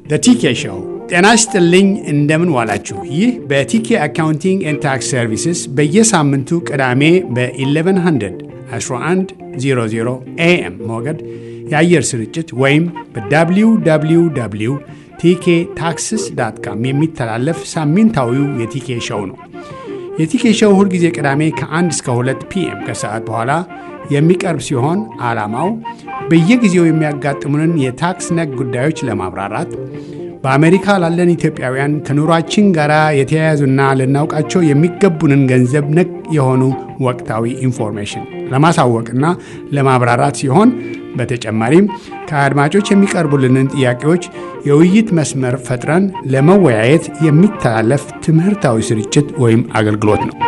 ቲኬ ሾው። ጤና ይስጥልኝ፣ እንደምን ዋላችሁ። ይህ በቲኬ አካውንቲንግ ኤንድ ታክስ ሰርቪስስ በየሳምንቱ ቅዳሜ በ1100 1100 ኤኤም ሞገድ የአየር ስርጭት ወይም በwww ቲኬ ታክስስ ዳት ካም የሚተላለፍ ሳምንታዊው የቲኬ ሾው ነው። የቲኬ ሾው ሁልጊዜ ቅዳሜ ከ1 እስከ 2 ፒኤም ከሰዓት በኋላ የሚቀርብ ሲሆን ዓላማው በየጊዜው የሚያጋጥሙንን የታክስ ነክ ጉዳዮች ለማብራራት በአሜሪካ ላለን ኢትዮጵያውያን ከኑሯችን ጋር የተያያዙና ልናውቃቸው የሚገቡንን ገንዘብ ነክ የሆኑ ወቅታዊ ኢንፎርሜሽን ለማሳወቅና ለማብራራት ሲሆን በተጨማሪም ከአድማጮች የሚቀርቡልንን ጥያቄዎች የውይይት መስመር ፈጥረን ለመወያየት የሚተላለፍ ትምህርታዊ ስርጭት ወይም አገልግሎት ነው።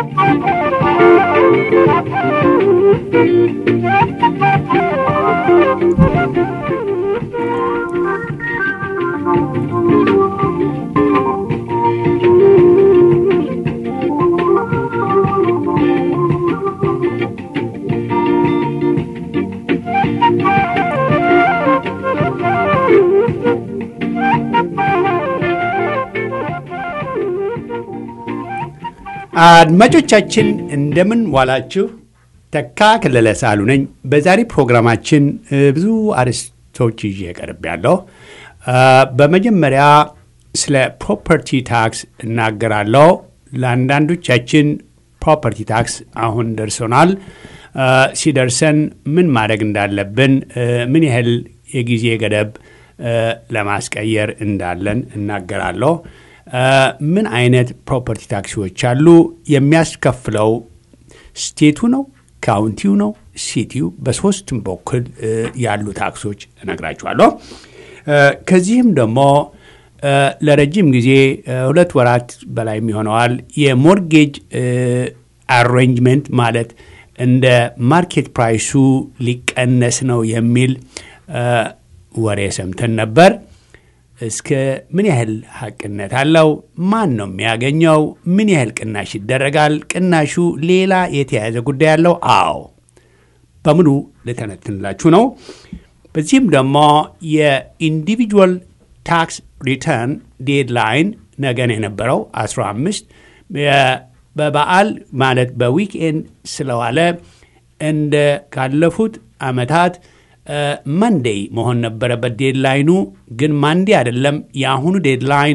አድማጮቻችን እንደምን ዋላችሁ። ተካ ከለለ ሳሉ ነኝ። በዛሬ ፕሮግራማችን ብዙ አርዕስቶች ይዤ ቀርብ ያለሁ። በመጀመሪያ ስለ ፕሮፐርቲ ታክስ እናገራለሁ። ለአንዳንዶቻችን ፕሮፐርቲ ታክስ አሁን ደርሶናል። ሲደርሰን ምን ማድረግ እንዳለብን፣ ምን ያህል የጊዜ ገደብ ለማስቀየር እንዳለን እናገራለሁ። ምን አይነት ፕሮፐርቲ ታክሲዎች አሉ? የሚያስከፍለው ስቴቱ ነው፣ ካውንቲው ነው፣ ሲቲው፣ በሶስቱም በኩል ያሉ ታክሶች እነግራችኋለሁ። ከዚህም ደግሞ ለረጅም ጊዜ ሁለት ወራት በላይ ይሆነዋል የሞርጌጅ አሬንጅመንት ማለት እንደ ማርኬት ፕራይሱ ሊቀነስ ነው የሚል ወሬ ሰምተን ነበር። እስከ ምን ያህል ሀቅነት አለው? ማን ነው የሚያገኘው? ምን ያህል ቅናሽ ይደረጋል? ቅናሹ ሌላ የተያያዘ ጉዳይ አለው? አዎ፣ በሙሉ ልተነትንላችሁ ነው። በዚህም ደግሞ የኢንዲቪጁዋል ታክስ ሪተርን ዴድላይን ነገን የነበረው 15 በበዓል ማለት በዊክኤንድ ስለዋለ እንደ ካለፉት ዓመታት መንዴይ መሆን ነበረበት ዴድላይኑ። ግን ማንዴ አይደለም። የአሁኑ ዴድላይን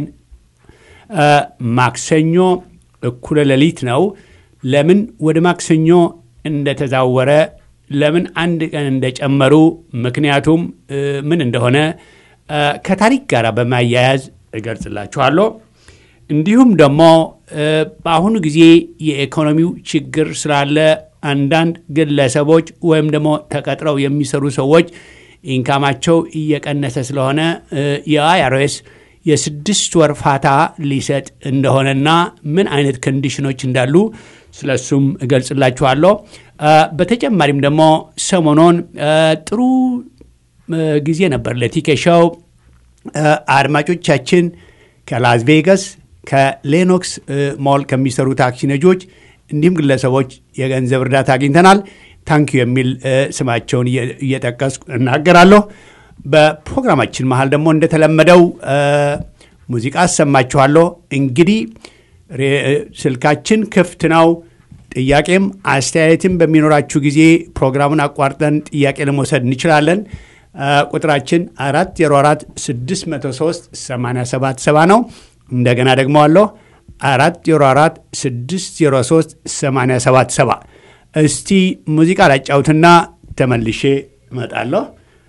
ማክሰኞ እኩለ ሌሊት ነው። ለምን ወደ ማክሰኞ እንደተዛወረ፣ ለምን አንድ ቀን እንደጨመሩ፣ ምክንያቱም ምን እንደሆነ ከታሪክ ጋር በማያያዝ እገልጽላችኋለሁ። እንዲሁም ደግሞ በአሁኑ ጊዜ የኢኮኖሚው ችግር ስላለ አንዳንድ ግለሰቦች ወይም ደግሞ ተቀጥረው የሚሰሩ ሰዎች ኢንካማቸው እየቀነሰ ስለሆነ የአይአርኤስ የስድስት ወር ፋታ ሊሰጥ እንደሆነና ምን አይነት ኮንዲሽኖች እንዳሉ ስለሱም እገልጽላችኋለሁ። በተጨማሪም ደግሞ ሰሞኑን ጥሩ ጊዜ ነበር ለቲኬሻው አድማጮቻችን ከላስ ቬጋስ ከሌኖክስ ሞል ከሚሰሩ ታክሲ ነጆች እንዲሁም ግለሰቦች የገንዘብ እርዳታ አግኝተናል። ታንኪዩ የሚል ስማቸውን እየጠቀስኩ እናገራለሁ። በፕሮግራማችን መሀል ደግሞ እንደተለመደው ሙዚቃ አሰማችኋለሁ። እንግዲህ ስልካችን ክፍት ነው። ጥያቄም አስተያየትም በሚኖራችሁ ጊዜ ፕሮግራሙን አቋርጠን ጥያቄ ለመውሰድ እንችላለን። ቁጥራችን 404 603 877 ነው። እንደገና ደግሞ አለሁ 404 603 877 እስቲ ሙዚቃ ላጫውትና ተመልሼ እመጣለሁ።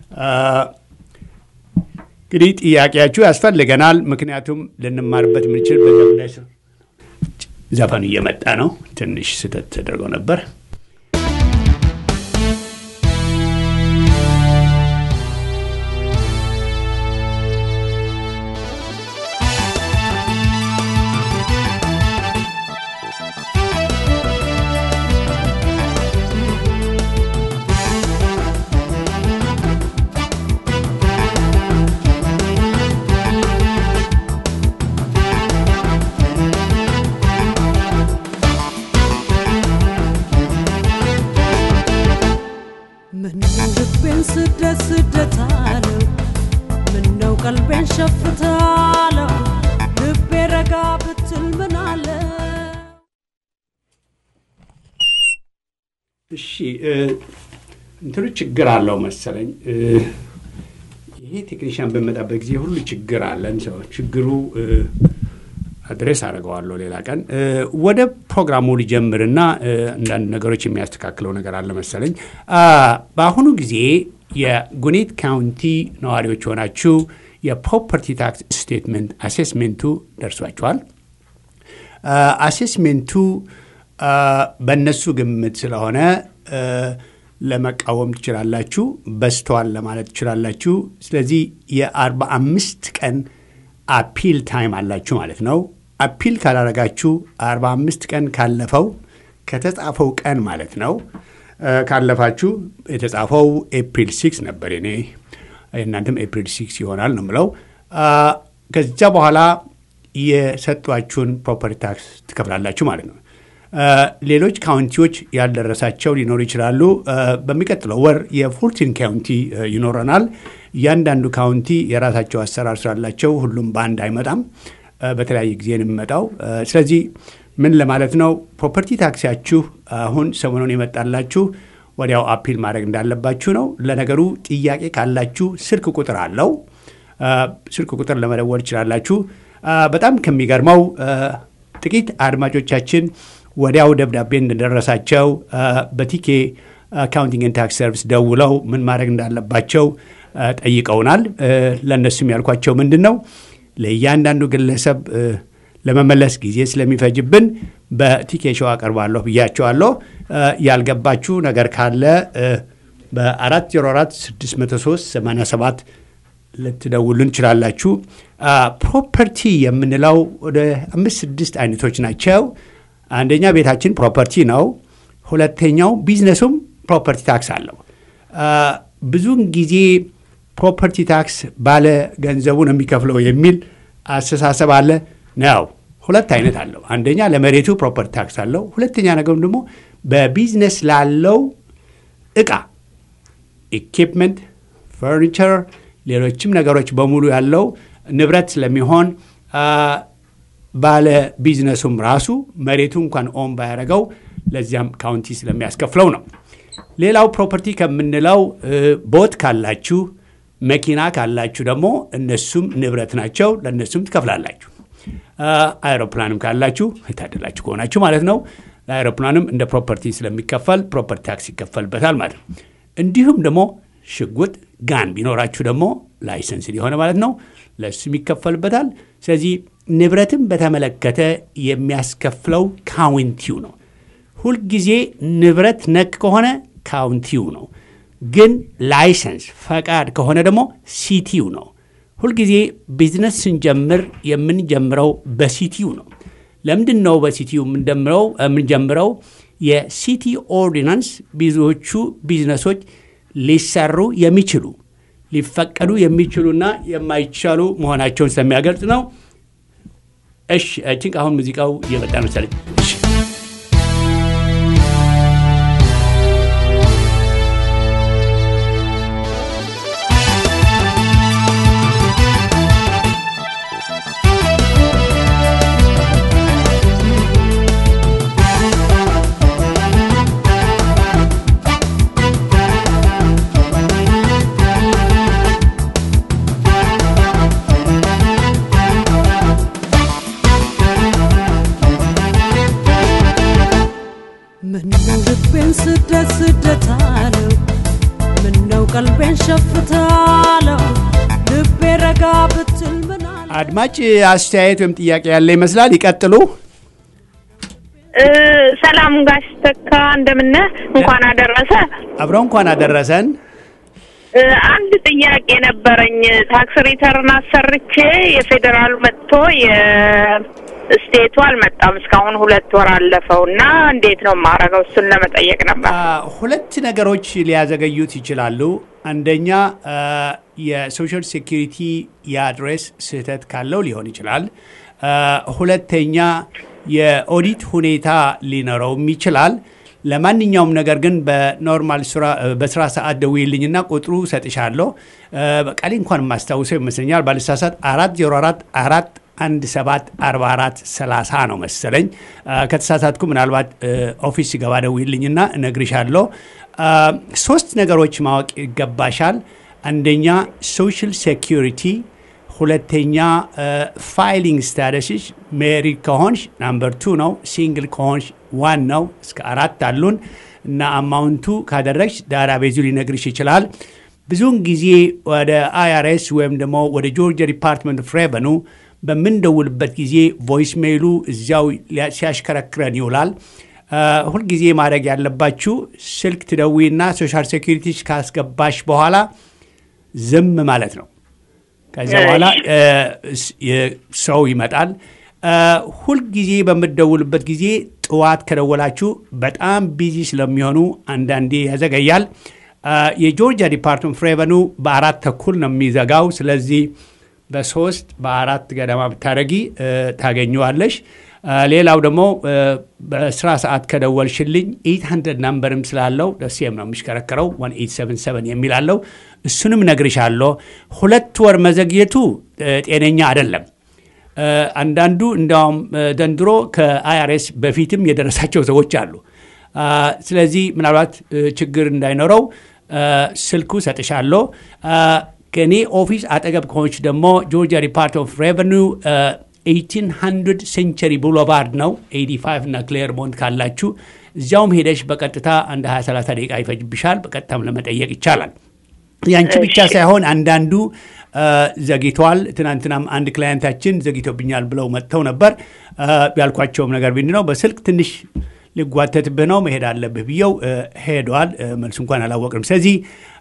እንግዲህ ጥያቄያችሁ ያስፈልገናል። ምክንያቱም ልንማርበት የምንችል በዚያ ጉዳይ ዘፈኑ እየመጣ ነው። ትንሽ ስህተት ተደርገው ነበር። ብትል ምን አለ እሺ እንትኑ ችግር አለው መሰለኝ። ይሄ ቴክኒሽያን በመጣበት ጊዜ ሁሉ ችግር አለን። ሰው ችግሩ አድሬስ አድርገዋለሁ ሌላ ቀን። ወደ ፕሮግራሙ ሊጀምርና አንዳንድ ነገሮች የሚያስተካክለው ነገር አለ መሰለኝ። በአሁኑ ጊዜ የጉኔት ካውንቲ ነዋሪዎች ሆናችሁ የፕሮፐርቲ ታክስ ስቴትመንት አሴስሜንቱ ደርሷችኋል። አሴስሜንቱ በእነሱ ግምት ስለሆነ ለመቃወም ትችላላችሁ፣ በስተዋል ለማለት ትችላላችሁ። ስለዚህ የአርባ አምስት ቀን አፒል ታይም አላችሁ ማለት ነው። አፒል ካላረጋችሁ አርባ አምስት ቀን ካለፈው ከተጻፈው ቀን ማለት ነው ካለፋችሁ የተጻፈው ኤፕሪል ሲክስ ነበር እኔ እናንተም ኤፕሪል ሲክስ ይሆናል ነው ምለው። ከዚያ በኋላ የሰጧችሁን ፕሮፐርቲ ታክስ ትከፍላላችሁ ማለት ነው። ሌሎች ካውንቲዎች ያልደረሳቸው ሊኖሩ ይችላሉ። በሚቀጥለው ወር የፉልቲን ካውንቲ ይኖረናል። እያንዳንዱ ካውንቲ የራሳቸው አሰራር ስላላቸው ሁሉም በአንድ አይመጣም። በተለያየ ጊዜ ነው የሚመጣው። ስለዚህ ምን ለማለት ነው፣ ፕሮፐርቲ ታክሲያችሁ አሁን ሰሞኑን የመጣላችሁ ወዲያው አፒል ማድረግ እንዳለባችሁ ነው። ለነገሩ ጥያቄ ካላችሁ ስልክ ቁጥር አለው። ስልክ ቁጥር ለመደወል ትችላላችሁ። በጣም ከሚገርመው ጥቂት አድማጮቻችን ወዲያው ደብዳቤ እንደደረሳቸው በቲኬ አካውንቲንግ ታክስ ሰርቪስ ደውለው ምን ማድረግ እንዳለባቸው ጠይቀውናል። ለእነሱም ያልኳቸው ምንድን ነው ለእያንዳንዱ ግለሰብ ለመመለስ ጊዜ ስለሚፈጅብን በቲኬ ሾው አቀርባለሁ ብያቸዋለሁ። ያልገባችሁ ነገር ካለ በ404 603 87 ልትደውሉን ትችላላችሁ። ፕሮፐርቲ የምንለው ወደ አምስት ስድስት አይነቶች ናቸው። አንደኛ ቤታችን ፕሮፐርቲ ነው። ሁለተኛው ቢዝነሱም ፕሮፐርቲ ታክስ አለው። ብዙውን ጊዜ ፕሮፐርቲ ታክስ ባለ ገንዘቡ ነው የሚከፍለው የሚል አስተሳሰብ አለ ነው። ሁለት አይነት አለው። አንደኛ ለመሬቱ ፕሮፐርቲ ታክስ አለው። ሁለተኛ ነገሩ ደግሞ በቢዝነስ ላለው እቃ ኢኪፕመንት፣ ፈርኒቸር፣ ሌሎችም ነገሮች በሙሉ ያለው ንብረት ስለሚሆን ባለ ቢዝነሱም ራሱ መሬቱ እንኳን ኦን ባያደረገው ለዚያም ካውንቲ ስለሚያስከፍለው ነው። ሌላው ፕሮፐርቲ ከምንለው ቦት ካላችሁ፣ መኪና ካላችሁ ደግሞ እነሱም ንብረት ናቸው፣ ለእነሱም ትከፍላላችሁ። አይሮፕላንም ካላችሁ የታደላችሁ ከሆናችሁ ማለት ነው። ለአይሮፕላንም እንደ ፕሮፐርቲ ስለሚከፈል ፕሮፐርቲ ታክስ ይከፈልበታል ማለት ነው። እንዲሁም ደግሞ ሽጉጥ ጋን ቢኖራችሁ ደግሞ ላይሰንስ ሊሆነ ማለት ነው፣ ለእሱም ይከፈልበታል። ስለዚህ ንብረትን በተመለከተ የሚያስከፍለው ካውንቲው ነው። ሁልጊዜ ንብረት ነክ ከሆነ ካውንቲው ነው። ግን ላይሰንስ ፈቃድ ከሆነ ደግሞ ሲቲው ነው። ሁልጊዜ ቢዝነስ ስንጀምር የምንጀምረው በሲቲው ነው። ለምንድን ነው በሲቲው የምንጀምረው? የሲቲ ኦርዲናንስ ብዙዎቹ ቢዝነሶች ሊሰሩ የሚችሉ ሊፈቀዱ የሚችሉና የማይቻሉ መሆናቸውን ስለሚያገልጽ ነው። እሺ ቲንክ አሁን ሙዚቃው እየመጣ መሰለኝ። እሺ ምነው ልቤን ስደት ስደት አለው ምነው ቀልቤን ሸፍታለው ልቤ ረጋ ብትል ምን አለ አድማጭ አስተያየት ወይም ጥያቄ ያለ ይመስላል። ይቀጥሉ። ሰላም ጋሽ ተካ እንደምነህ እንኳን አደረሰ። አብረው እንኳን አደረሰን። እ፣ አንድ ጥያቄ ነበረኝ። ታክስ ሪተርን አሰርቼ የፌዴራሉ መጥቶ የስቴቱ አልመጣም። እስካሁን ሁለት ወር አለፈው እና እንዴት ነው የማደርገው? እሱን ለመጠየቅ ነበር። አ፣ ሁለት ነገሮች ሊያዘገዩት ይችላሉ። አንደኛ አ፣ የሶሻል ሴኪሪቲ የአድሬስ ስህተት ካለው ሊሆን ይችላል። አ፣ ሁለተኛ የኦዲት ሁኔታ ሊኖረውም ይችላል። ለማንኛውም ነገር ግን በኖርማል ስራ በስራ ሰዓት ደውይልኝና ቁጥሩ ሰጥሻለሁ። አ፣ በቃሌ እንኳን የማስታውሰው ይመስለኛል ባልሳሳት አራት ዜሮ አራት አራት አንድ ሰባት አርባ አራት ሰላሳ ነው መሰለኝ። ከተሳሳትኩ ምናልባት ኦፊስ ሲገባ ደውይልኝና እነግርሻለሁ። ሶስት ነገሮች ማወቅ ይገባሻል። አንደኛ ሶሻል ሴኪሪቲ፣ ሁለተኛ ፋይሊንግ ስታተስሽ ሜሪድ ከሆንሽ ናምበር ቱ ነው። ሲንግል ከሆንሽ ዋን ነው። እስከ አራት አሉን እና አማውንቱ ካደረግሽ ዳራ ቤዙ ሊነግርሽ ይችላል። ብዙውን ጊዜ ወደ አይአርኤስ ወይም ደግሞ ወደ ጆርጂያ ዲፓርትመንት ኦፍ ሬቨኑ በምንደውልበት ጊዜ ቮይስ ሜይሉ እዚያው ሲያሽከረክረን ይውላል። ሁልጊዜ ማድረግ ያለባችሁ ስልክ ትደዊና ሶሻል ሴኪሪቲ ካስገባሽ በኋላ ዝም ማለት ነው። ከዚያ በኋላ ሰው ይመጣል። ሁልጊዜ በምትደውልበት ጊዜ ጥዋት ከደወላችሁ በጣም ቢዚ ስለሚሆኑ አንዳንዴ ያዘገያል። የጆርጂያ ዲፓርትመንት ኦፍ ሬቨኑ በአራት ተኩል ነው የሚዘጋው። ስለዚህ በሶስት በአራት ገደማ ብታደረጊ ታገኘዋለሽ። ሌላው ደግሞ በስራ ሰዓት ከደወልሽልኝ 800 ናምበርም ስላለው ደሴም ነው የሚሽከረከረው 1877 የሚል አለው። እሱንም ነግርሻለሁ። ሁለት ወር መዘግየቱ ጤነኛ አይደለም። አንዳንዱ እንዲያውም ዘንድሮ ከአይአርኤስ በፊትም የደረሳቸው ሰዎች አሉ። ስለዚህ ምናልባት ችግር እንዳይኖረው ስልኩ ሰጥሻለሁ። ከእኔ ኦፊስ አጠገብ ከሆንች ደግሞ ጆርጂያ ዲፓርትመንት ኦፍ ሬቨኒ 1800 ሴንቸሪ ቦulevard ነው 85 እና ክሌርሞንት ካላችሁ እዚያውም ሄደሽ በቀጥታ አንድ 20 ደቂቃ ይፈጅብሻል። በቀጥታም ለመጠየቅ ይቻላል። ያንቺ ብቻ ሳይሆን አንዳንዱ ዘግይተዋል። ትናንትናም አንድ ክላየንታችን ዘግይቶብኛል ብለው መጥተው ነበር። ያልኳቸውም ነገር ቢንድ ነው በስልክ ትንሽ ሊጓተትብህ ነው መሄድ አለብህ ብየው ሄደዋል። መልሱ እንኳን አላወቅንም። ስለዚህ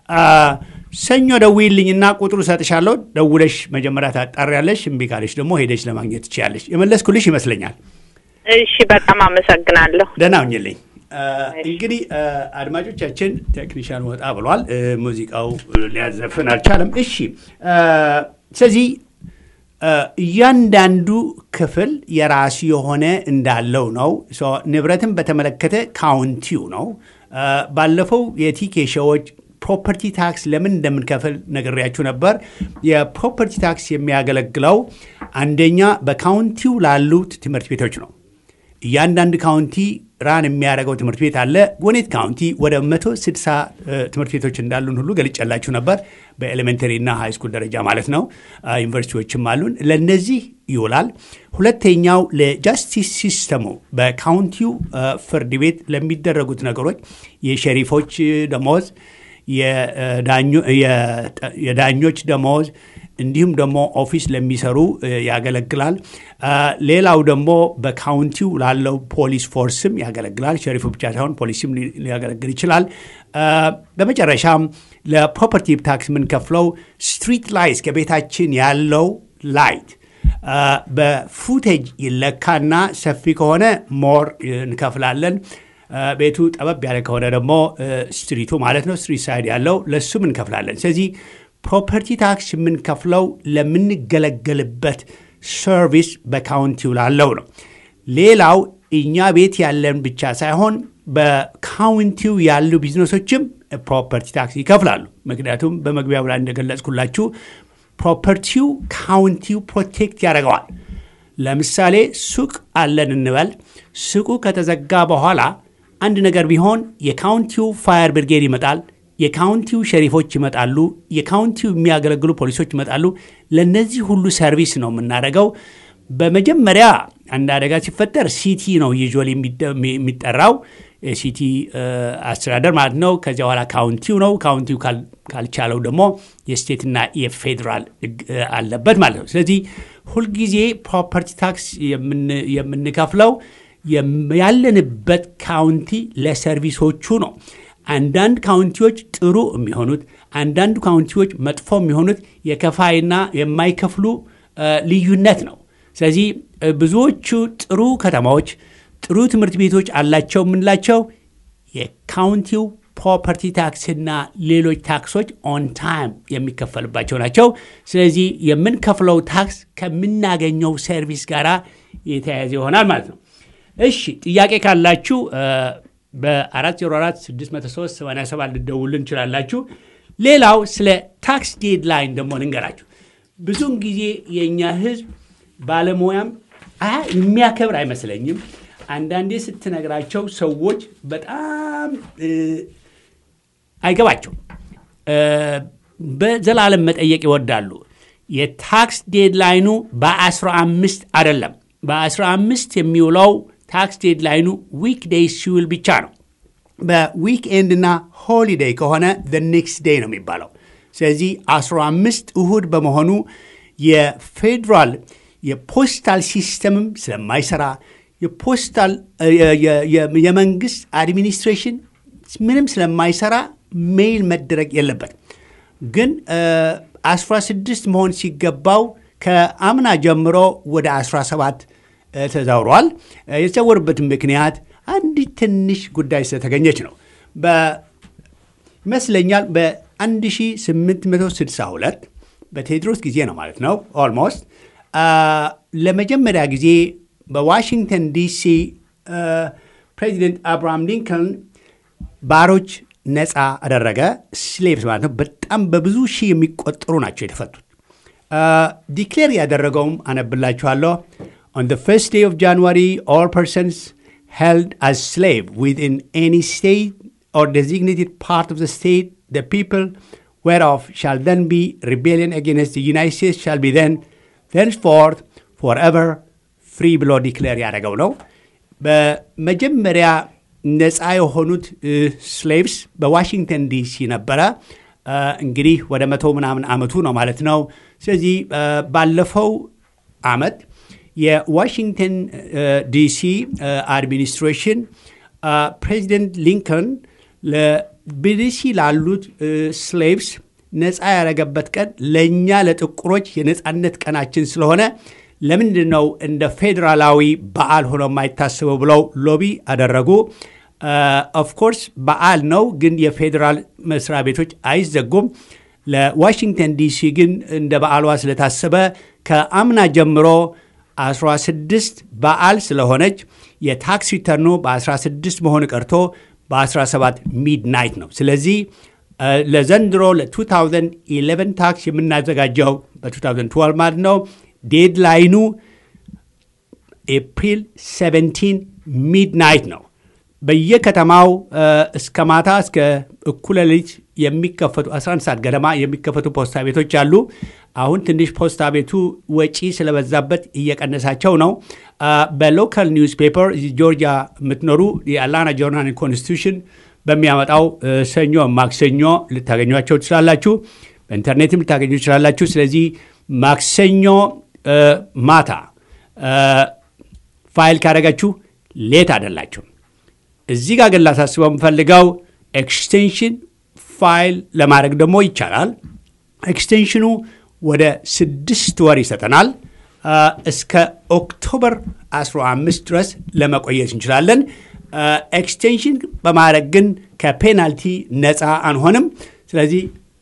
ሰኞ ደውይልኝና ቁጥሩ ሰጥሻለሁ። ደውለሽ መጀመሪያ ታጣሪያለሽ። እምቢ ካለሽ ደግሞ ሄደሽ ለማግኘት ትችያለሽ። የመለስኩልሽ ይመስለኛል። እሺ፣ በጣም አመሰግናለሁ። ደህና ሁኝልኝ። እንግዲህ አድማጮቻችን፣ ቴክኒሻን ወጣ ብሏል። ሙዚቃው ሊያዘፍን አልቻለም። እሺ፣ ስለዚህ እያንዳንዱ ክፍል የራሱ የሆነ እንዳለው ነው። ንብረትን በተመለከተ ካውንቲው ነው። ባለፈው የቲኬ ሾዎች ፕሮፐርቲ ታክስ ለምን እንደምንከፍል ነግሬያችሁ ነበር። የፕሮፐርቲ ታክስ የሚያገለግለው አንደኛ በካውንቲው ላሉት ትምህርት ቤቶች ነው። እያንዳንድ ካውንቲ ራን የሚያደርገው ትምህርት ቤት አለ። ጎኔት ካውንቲ ወደ 160 ትምህርት ቤቶች እንዳሉን ሁሉ ገልጨላችሁ ነበር። በኤሌሜንተሪ እና ሃይ ስኩል ደረጃ ማለት ነው። ዩኒቨርሲቲዎችም አሉን። ለእነዚህ ይውላል። ሁለተኛው ለጃስቲስ ሲስተሙ በካውንቲው ፍርድ ቤት ለሚደረጉት ነገሮች የሸሪፎች ደሞዝ፣ የዳኞች ደሞዝ እንዲሁም ደግሞ ኦፊስ ለሚሰሩ ያገለግላል። ሌላው ደግሞ በካውንቲው ላለው ፖሊስ ፎርስም ያገለግላል። ሸሪፉ ብቻ ሳይሆን ፖሊስም ሊያገለግል ይችላል። በመጨረሻም ለፕሮፐርቲ ታክስ የምንከፍለው ስትሪት ላይት ከቤታችን ያለው ላይት በፉቴጅ ይለካና ሰፊ ከሆነ ሞር እንከፍላለን። ቤቱ ጠበብ ያለ ከሆነ ደግሞ ስትሪቱ ማለት ነው ስትሪት ሳይድ ያለው ለሱም እንከፍላለን። ስለዚህ ፕሮፐርቲ ታክስ የምንከፍለው ለምንገለገልበት ሰርቪስ በካውንቲው ላለው ነው። ሌላው እኛ ቤት ያለን ብቻ ሳይሆን በካውንቲው ያሉ ቢዝነሶችም ፕሮፐርቲ ታክስ ይከፍላሉ። ምክንያቱም በመግቢያው ላይ እንደገለጽኩላችሁ ፕሮፐርቲው ካውንቲው ፕሮቴክት ያደርገዋል። ለምሳሌ ሱቅ አለን እንበል። ሱቁ ከተዘጋ በኋላ አንድ ነገር ቢሆን የካውንቲው ፋየር ብርጌድ ይመጣል። የካውንቲው ሸሪፎች ይመጣሉ። የካውንቲው የሚያገለግሉ ፖሊሶች ይመጣሉ። ለእነዚህ ሁሉ ሰርቪስ ነው የምናደርገው። በመጀመሪያ አንድ አደጋ ሲፈጠር ሲቲ ነው ዩዥዋሊ የሚጠራው የሲቲ አስተዳደር ማለት ነው። ከዚያ በኋላ ካውንቲው ነው። ካውንቲው ካልቻለው ደግሞ የስቴትና የፌዴራል አለበት ማለት ነው። ስለዚህ ሁልጊዜ ፕሮፐርቲ ታክስ የምንከፍለው ያለንበት ካውንቲ ለሰርቪሶቹ ነው። አንዳንድ ካውንቲዎች ጥሩ የሚሆኑት፣ አንዳንድ ካውንቲዎች መጥፎ የሚሆኑት የከፋይና የማይከፍሉ ልዩነት ነው። ስለዚህ ብዙዎቹ ጥሩ ከተማዎች ጥሩ ትምህርት ቤቶች አላቸው የምንላቸው የካውንቲው ፕሮፐርቲ ታክስና ሌሎች ታክሶች ኦን ታይም የሚከፈልባቸው ናቸው። ስለዚህ የምንከፍለው ታክስ ከምናገኘው ሰርቪስ ጋር የተያያዘ ይሆናል ማለት ነው። እሺ ጥያቄ ካላችሁ በ404 603 87 ልደውልን እንችላላችሁ። ሌላው ስለ ታክስ ዴድላይን ደግሞ ልንገራችሁ። ብዙውን ጊዜ የእኛ ህዝብ ባለሙያም የሚያከብር አይመስለኝም። አንዳንዴ ስትነግራቸው ሰዎች በጣም አይገባቸው በዘላለም መጠየቅ ይወዳሉ። የታክስ ዴድላይኑ በ15 አይደለም። በ15 የሚውለው ታክስ ዴድላይኑ ዊክ ዴይ ሲውል ብቻ ነው። በዊክኤንድ እና ሆሊዴይ ከሆነ ኔክስት ዴይ ነው የሚባለው። ስለዚህ 15 እሁድ በመሆኑ የፌዴራል የፖስታል ሲስተምም ስለማይሰራ የፖስታል የመንግስት አድሚኒስትሬሽን ምንም ስለማይሰራ ሜይል መደረግ የለበትም። ግን 16 መሆን ሲገባው ከአምና ጀምሮ ወደ 17 ተዛውሯል። የተዛወሩበትን ምክንያት አንዲት ትንሽ ጉዳይ ስለተገኘች ነው። ይመስለኛል በ1862 በቴዎድሮስ ጊዜ ነው ማለት ነው ኦልሞስት ለመጀመሪያ ጊዜ በዋሽንግተን ዲሲ ፕሬዚደንት አብርሃም ሊንከን ባሮች ነፃ አደረገ። ስሌቭስ ማለት ነው። በጣም በብዙ ሺህ የሚቆጠሩ ናቸው የተፈቱት። ዲክሌር ያደረገውም አነብላችኋለሁ። ኦን the first day of January, all persons held as slave within any state or designated part of the state, the people whereof shall then be rebellion against the United States shall be then thenceforth forever ፍሪ ብሎ ዲክሌር ያደረገው ነው። በመጀመሪያ ነፃ የሆኑት ስሌቭስ በዋሽንግተን ዲሲ ነበረ። እንግዲህ ወደ መቶ ምናምን ዓመቱ ነው ማለት ነው። ስለዚህ ባለፈው ዓመት የዋሽንግተን ዲሲ አድሚኒስትሬሽን ፕሬዚደንት ሊንከን በዲሲ ላሉት ስሌቭስ ነፃ ያደረገበት ቀን ለእኛ ለጥቁሮች የነፃነት ቀናችን ስለሆነ ለምንድን ነው እንደ ፌዴራላዊ በዓል ሆኖ የማይታሰበው ብለው ሎቢ አደረጉ። ኦፍኮርስ በዓል ነው፣ ግን የፌዴራል መስሪያ ቤቶች አይዘጉም። ለዋሽንግተን ዲሲ ግን እንደ በዓሏ ስለታሰበ ከአምና ጀምሮ 16 በዓል ስለሆነች የታክስ ሪተርኑ በ16 መሆን ቀርቶ በ17 ሚድናይት ነው። ስለዚህ ለዘንድሮ ለ2011 ታክስ የምናዘጋጀው በ2012 ማለት ነው። ዴድላይኑ ኤፕሪል 17 ሚድናይት ነው። በየከተማው እስከ ማታ እስከ እኩለ ሌሊት የሚከፈቱ 11 ሰዓት ገደማ የሚከፈቱ ፖስታ ቤቶች አሉ። አሁን ትንሽ ፖስታ ቤቱ ወጪ ስለበዛበት እየቀነሳቸው ነው። በሎካል ኒውስ ፔፐር ጆርጂያ የምትኖሩ የአላና ጆርናል ኮንስቲቱሽን በሚያመጣው ሰኞ፣ ማክሰኞ ልታገኟቸው ትችላላችሁ። በኢንተርኔትም ልታገኙ ትችላላችሁ። ስለዚህ ማክሰኞ ማታ ፋይል ካደረጋችሁ ሌት አይደላችሁ። እዚህ ጋር ግን ላሳስበው የምፈልገው ኤክስቴንሽን ፋይል ለማድረግ ደግሞ ይቻላል። ኤክስቴንሽኑ ወደ ስድስት ወር ይሰጠናል። እስከ ኦክቶበር 15 ድረስ ለመቆየት እንችላለን። ኤክስቴንሽን በማድረግ ግን ከፔናልቲ ነፃ አንሆንም። ስለዚህ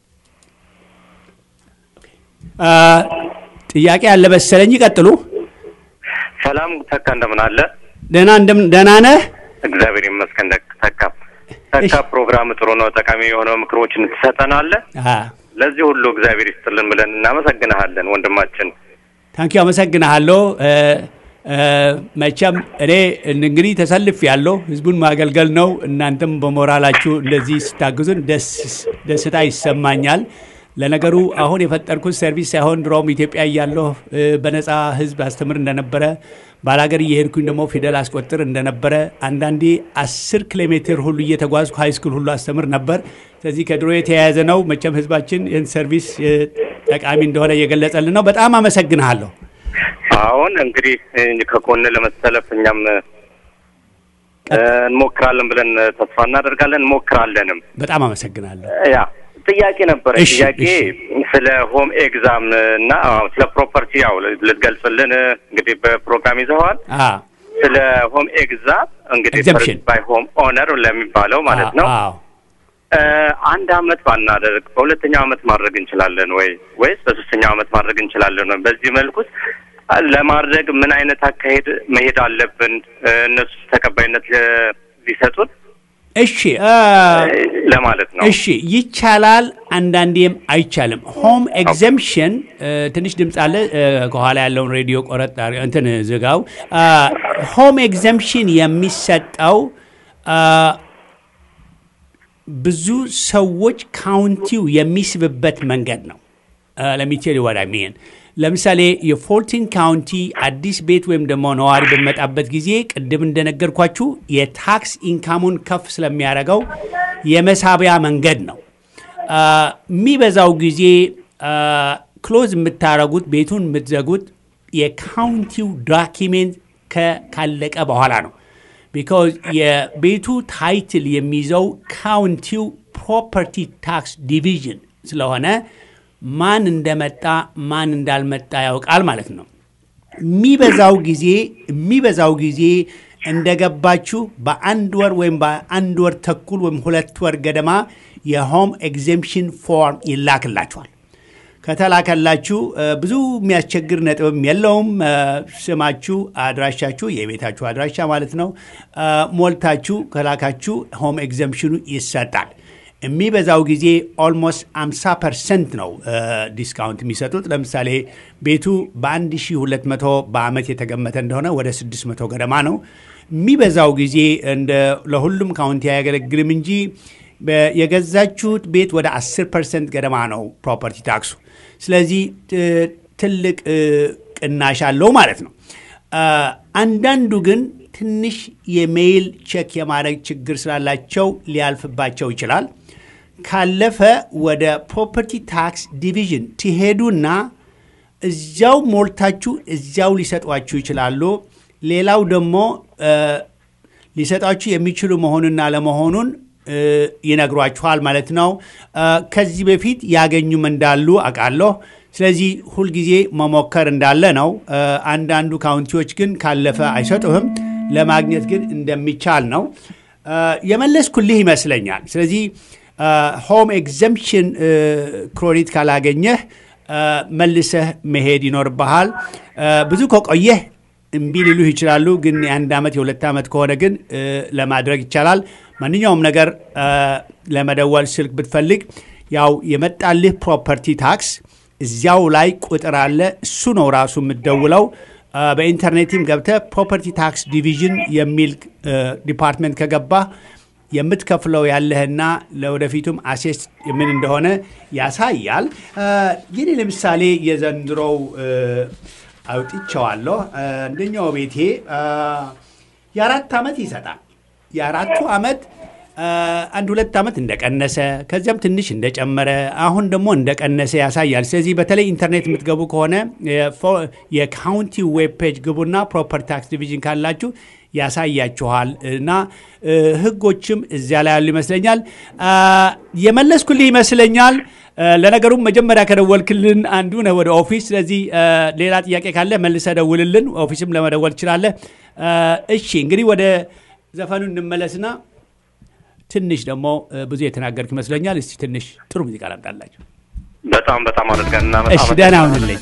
ጥያቄ ያለ መሰለኝ። ይቀጥሉ። ሰላም ተካ፣ እንደምን አለ? ደህና ደህና ነህ? እግዚአብሔር ይመስገን ተካ። ተካ ፕሮግራም ጥሩ ነው። ጠቃሚ የሆነው ምክሮችን ትሰጠናለህ። ለዚህ ሁሉ እግዚአብሔር ይስጥልን ብለን እናመሰግንሃለን ወንድማችን። ታንኪዩ አመሰግንሃለሁ። መቼም እኔ እንግዲህ ተሰልፍ ያለው ህዝቡን ማገልገል ነው። እናንተም በሞራላችሁ እንደዚህ ስታግዙን ደስታ ይሰማኛል። ለነገሩ አሁን የፈጠርኩት ሰርቪስ ሳይሆን ድሮም ኢትዮጵያ እያለሁ በነፃ ህዝብ አስተምር እንደነበረ ባላገር እየሄድኩኝ ደግሞ ፊደል አስቆጥር እንደነበረ አንዳንዴ አስር ኪሎ ሜትር ሁሉ እየተጓዝኩ ሃይስኩል ሁሉ አስተምር ነበር። ስለዚህ ከድሮ የተያያዘ ነው። መቼም ህዝባችን ይህን ሰርቪስ ጠቃሚ እንደሆነ እየገለጸልን ነው። በጣም አመሰግንሃለሁ። አሁን እንግዲህ ከጎን ለመሰለፍ እኛም እንሞክራለን ብለን ተስፋ እናደርጋለን። እንሞክራለንም። በጣም አመሰግናለሁ። ያ ጥያቄ ነበረ። ጥያቄ ስለ ሆም ኤግዛም እና ስለ ፕሮፐርቲ ያው ልትገልጽልን እንግዲህ በፕሮግራም ይዘዋል። ስለ ሆም ኤግዛም እንግዲህ ባይ ሆም ኦነር ለሚባለው ማለት ነው አንድ አመት ባናደርግ በሁለተኛው አመት ማድረግ እንችላለን ወይ ወይስ በሶስተኛው አመት ማድረግ እንችላለን ወይ? በዚህ መልኩስ ለማድረግ ምን አይነት አካሄድ መሄድ አለብን? እነሱ ተቀባይነት ሊሰጡን እሺ ለማለት ነው። እሺ ይቻላል፣ አንዳንዴም አይቻልም። ሆም ኤግዘምፕሽን ትንሽ ድምፅ አለ ከኋላ ያለውን ሬዲዮ ቆረጥ እንትን ዝጋው። ሆም ኤግዘምፕሽን የሚሰጠው ብዙ ሰዎች ካውንቲው የሚስብበት መንገድ ነው። ለሚቴል ወዳ ሚን ለምሳሌ የፎርቲን ካውንቲ አዲስ ቤት ወይም ደግሞ ነዋሪ በሚመጣበት ጊዜ ቅድም እንደነገርኳችሁ የታክስ ኢንካሙን ከፍ ስለሚያደርገው የመሳቢያ መንገድ ነው። የሚበዛው ጊዜ ክሎዝ የምታደርጉት ቤቱን የምትዘጉት የካውንቲው ዶኪሜንት ካለቀ በኋላ ነው። ቢካዝ የቤቱ ታይትል የሚይዘው ካውንቲው ፕሮፐርቲ ታክስ ዲቪዥን ስለሆነ ማን እንደመጣ ማን እንዳልመጣ ያውቃል ማለት ነው። የሚበዛው ጊዜ የሚበዛው ጊዜ እንደገባችሁ በአንድ ወር ወይም በአንድ ወር ተኩል ወይም ሁለት ወር ገደማ የሆም ኤግዜምፕሽን ፎርም ይላክላችኋል። ከተላከላችሁ ብዙ የሚያስቸግር ነጥብም የለውም። ስማችሁ፣ አድራሻችሁ፣ የቤታችሁ አድራሻ ማለት ነው ሞልታችሁ ከላካችሁ ሆም ኤግዘምፕሽኑ ይሰጣል። የሚበዛው ጊዜ ኦልሞስት 50 ፐርሰንት ነው ዲስካውንት የሚሰጡት። ለምሳሌ ቤቱ በ1200 በአመት የተገመተ እንደሆነ ወደ 600 ገደማ ነው። የሚበዛው ጊዜ እንደ ለሁሉም ካውንቲ አያገለግልም እንጂ የገዛችሁት ቤት ወደ 10 ፐርሰንት ገደማ ነው ፕሮፐርቲ ታክሱ። ስለዚህ ትልቅ ቅናሽ አለው ማለት ነው። አንዳንዱ ግን ትንሽ የሜይል ቼክ የማድረግ ችግር ስላላቸው ሊያልፍባቸው ይችላል። ካለፈ ወደ ፕሮፐርቲ ታክስ ዲቪዥን ትሄዱና እዚያው ሞልታችሁ እዚያው ሊሰጧችሁ ይችላሉ። ሌላው ደግሞ ሊሰጧችሁ የሚችሉ መሆኑና ለመሆኑን ይነግሯችኋል ማለት ነው። ከዚህ በፊት ያገኙም እንዳሉ አውቃለሁ። ስለዚህ ሁልጊዜ መሞከር እንዳለ ነው። አንዳንዱ ካውንቲዎች ግን ካለፈ አይሰጡህም። ለማግኘት ግን እንደሚቻል ነው የመለስኩልህ ይመስለኛል። ስለዚህ ሆም ኤግዘምፕሽን ክሬዲት ካላገኘህ መልሰህ መሄድ ይኖርብሃል። ብዙ ከቆየህ እምቢ ሊሉህ ይችላሉ። ግን የአንድ ዓመት የሁለት ዓመት ከሆነ ግን ለማድረግ ይቻላል። ማንኛውም ነገር ለመደወል ስልክ ብትፈልግ ያው የመጣልህ ፕሮፐርቲ ታክስ እዚያው ላይ ቁጥር አለ። እሱ ነው ራሱ የምትደውለው። በኢንተርኔትም ገብተህ ፕሮፐርቲ ታክስ ዲቪዥን የሚል ዲፓርትመንት ከገባ የምትከፍለው ያለህና ለወደፊቱም አሴስ ምን እንደሆነ ያሳያል። ይህ ለምሳሌ የዘንድሮው አውጥቼዋለሁ። አንደኛው ቤቴ የአራት ዓመት ይሰጣል። የአራቱ ዓመት አንድ ሁለት ዓመት እንደቀነሰ ከዚያም ትንሽ እንደጨመረ አሁን ደግሞ እንደቀነሰ ያሳያል። ስለዚህ በተለይ ኢንተርኔት የምትገቡ ከሆነ የካውንቲ ዌብ ፔጅ ግቡና ፕሮፐርቲ ታክስ ዲቪዥን ካላችሁ ያሳያችኋል እና ህጎችም እዚያ ላይ ያሉ ይመስለኛል። የመለስኩልህ ይመስለኛል። ለነገሩም መጀመሪያ ከደወልክልን አንዱ ነህ ወደ ኦፊስ። ስለዚህ ሌላ ጥያቄ ካለ መልሰ ደውልልን። ኦፊስም ለመደወል ትችላለህ። እሺ እንግዲህ ወደ ዘፈኑ እንመለስና ትንሽ ደግሞ ብዙ የተናገርክ ይመስለኛል። እስቲ ትንሽ ጥሩ ሙዚቃ ላምጣላቸው። በጣም በጣም አድርገን እሺ፣ ደህና ሁንልኝ።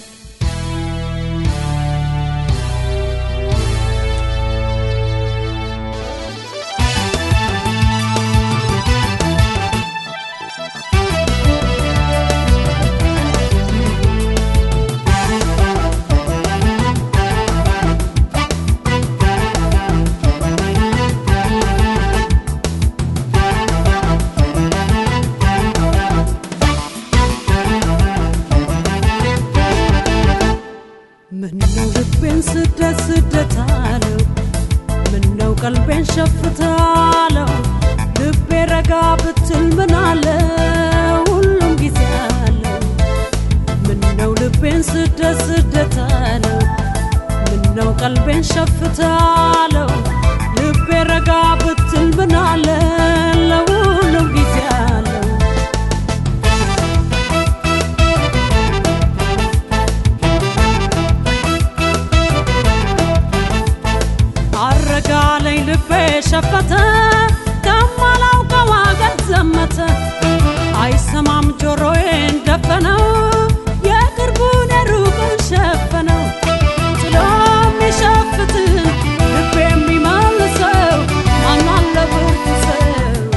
ምነው ልቤን ስደት ስደት አለው ምነው ቀልቤን ሸፍታለው ልቤ ረጋ ብትል ምን አለ ሁሉም ጊዜ አለው ምነው ልቤን ስደት ስደት አለው ምነው ቀልቤን ሸፍታለው ልቤ ረጋ ብትል ምን አለ ለሁሉም ጊዜ አለው አረጋለኝ ልቤ ሸፈተ ከማላውቀው አገር ዘመተ አይሰማም ጆሮዬን ደፈነው የቅርቡን የሩቁን ሸፈነው ጥሎ የሚሸፍትን ልቤ የሚመልሰው ማናለ ብርቱ ሰው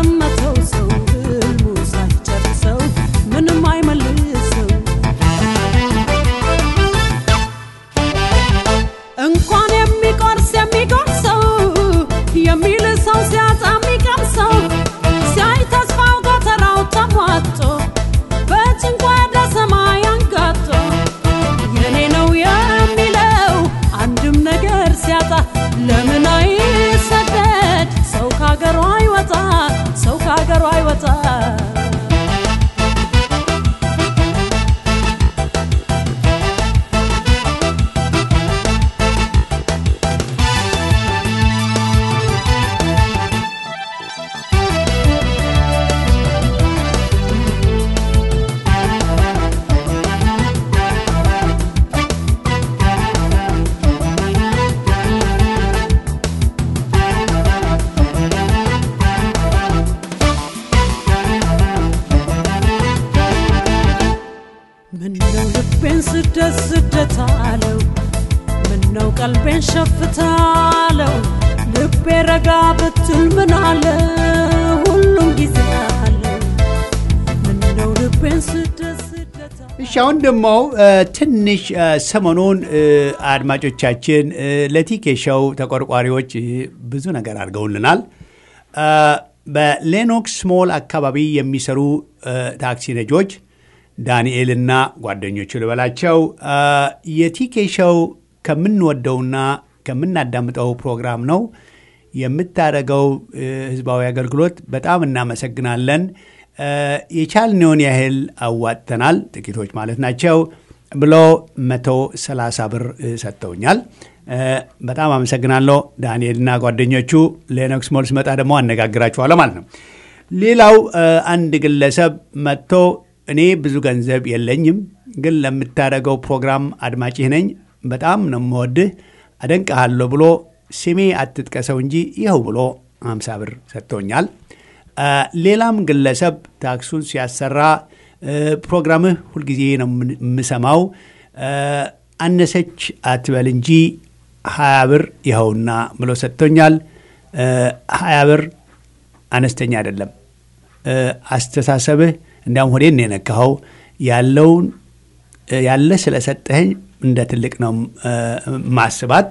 የዘመተው ሰው ህልሙ ሳይጨርሰው ምንም አይመልሰው እንኳን የሚቆርስ የሚጎርሰው የሚል ሰው ሲያጣ የሚቀምሰው ሲያይ ተስፋው ጎተራው ተሟጦ በጭንቅ ወደ ሰማይ አንጋጦ የኔ ነው የሚለው አንድም ነገር ሲያጣ ለምን አይሰደድ ሰው ካገሩ አይወጣ ሰው ካገሩ አይወጣ ምነው ልቤን ስደት ስደት አለው ምነው ቀልቤን ሸፍታለው ልቤ ረጋ ብትል ምን አለ ሁሉም ጊዜ አለው ምነው ልቤን ስደት ስደት እሺ አሁን ደግሞ ትንሽ ሰሞኑን አድማጮቻችን ለቲኬ ሾው ተቆርቋሪዎች ብዙ ነገር አድርገውልናል። በሌኖክስ ሞል አካባቢ የሚሰሩ ታክሲ ነጆች ዳንኤልና ጓደኞቹ ልበላቸው የቲኬ ሾው ከምንወደውና ከምናዳምጠው ፕሮግራም ነው የምታደርገው ህዝባዊ አገልግሎት በጣም እናመሰግናለን። የቻልነውን ያህል አዋጥተናል፣ ጥቂቶች ማለት ናቸው ብሎ መቶ ሰላሳ ብር ሰጥተውኛል። በጣም አመሰግናለሁ ዳንኤልና ጓደኞቹ። ሌኖክስ ሞል ስመጣ ደግሞ አነጋግራችኋለሁ ማለት ነው። ሌላው አንድ ግለሰብ መጥቶ እኔ ብዙ ገንዘብ የለኝም፣ ግን ለምታደርገው ፕሮግራም አድማጭህ ነኝ፣ በጣም ነው የምወድህ፣ አደንቀሃለሁ ብሎ ስሜ አትጥቀሰው እንጂ ይኸው ብሎ 50 ብር ሰጥቶኛል። ሌላም ግለሰብ ታክሱን ሲያሰራ ፕሮግራምህ ሁልጊዜ ነው የምሰማው፣ አነሰች አትበል እንጂ ሀያ ብር ይኸውና ብሎ ሰጥቶኛል። ሀያ ብር አነስተኛ አይደለም። አስተሳሰብህ እንዲያውም ሆዴን ነው የነካኸው። ያለውን ያለ ስለሰጠኸኝ እንደ ትልቅ ነው ማስባት።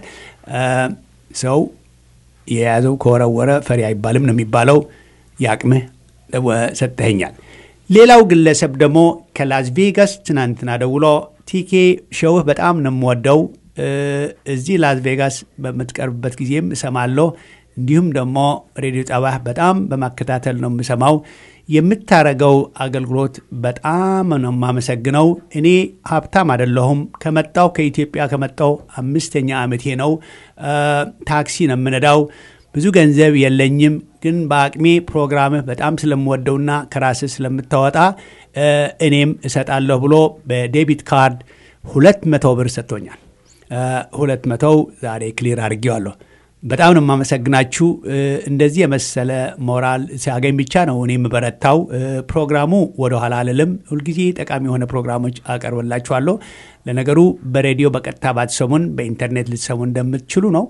ሰው የያዘው ከወረወረ ፈሪ አይባልም ነው የሚባለው። የአቅምህ ሰጥተኸኛል። ሌላው ግለሰብ ደግሞ ከላስ ቬጋስ ትናንትና ደውሎ ቲኬ ሸውህ በጣም ነው የምወደው፣ እዚህ ላስ ቬጋስ በምትቀርብበት ጊዜም እሰማለሁ፣ እንዲሁም ደግሞ ሬዲዮ ጣቢያ በጣም በማከታተል ነው የምሰማው። የምታረገው አገልግሎት በጣም ነው የማመሰግነው። እኔ ሀብታም አይደለሁም። ከመጣው ከኢትዮጵያ ከመጣው አምስተኛ ዓመቴ ነው። ታክሲ ነው የምነዳው። ብዙ ገንዘብ የለኝም፣ ግን በአቅሜ ፕሮግራምህ በጣም ስለምወደውና ከራስህ ስለምታወጣ እኔም እሰጣለሁ ብሎ በዴቢት ካርድ ሁለት መቶ ብር ሰጥቶኛል። ሁለት መቶው ዛሬ ክሊር አድርጌዋለሁ። በጣም ነው የማመሰግናችሁ። እንደዚህ የመሰለ ሞራል ሲያገኝ ብቻ ነው እኔ የምበረታው። ፕሮግራሙ ወደኋላ አልልም። ሁልጊዜ ጠቃሚ የሆነ ፕሮግራሞች አቀርብላችኋለሁ። ለነገሩ በሬዲዮ በቀጥታ ባትሰሙን በኢንተርኔት ልትሰሙ እንደምትችሉ ነው።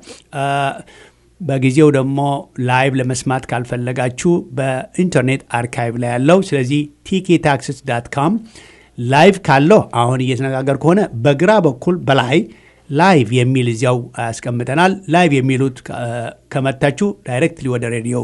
በጊዜው ደግሞ ላይቭ ለመስማት ካልፈለጋችሁ በኢንተርኔት አርካይቭ ላይ ያለው ስለዚህ ቲኬ ታክስስ ዳት ካም ላይቭ ካለው አሁን እየተነጋገር ከሆነ በግራ በኩል በላይ ላይቭ የሚል እዚያው ያስቀምጠናል። ላይቭ የሚሉት ከመታችሁ ዳይሬክትሊ ወደ ሬዲዮ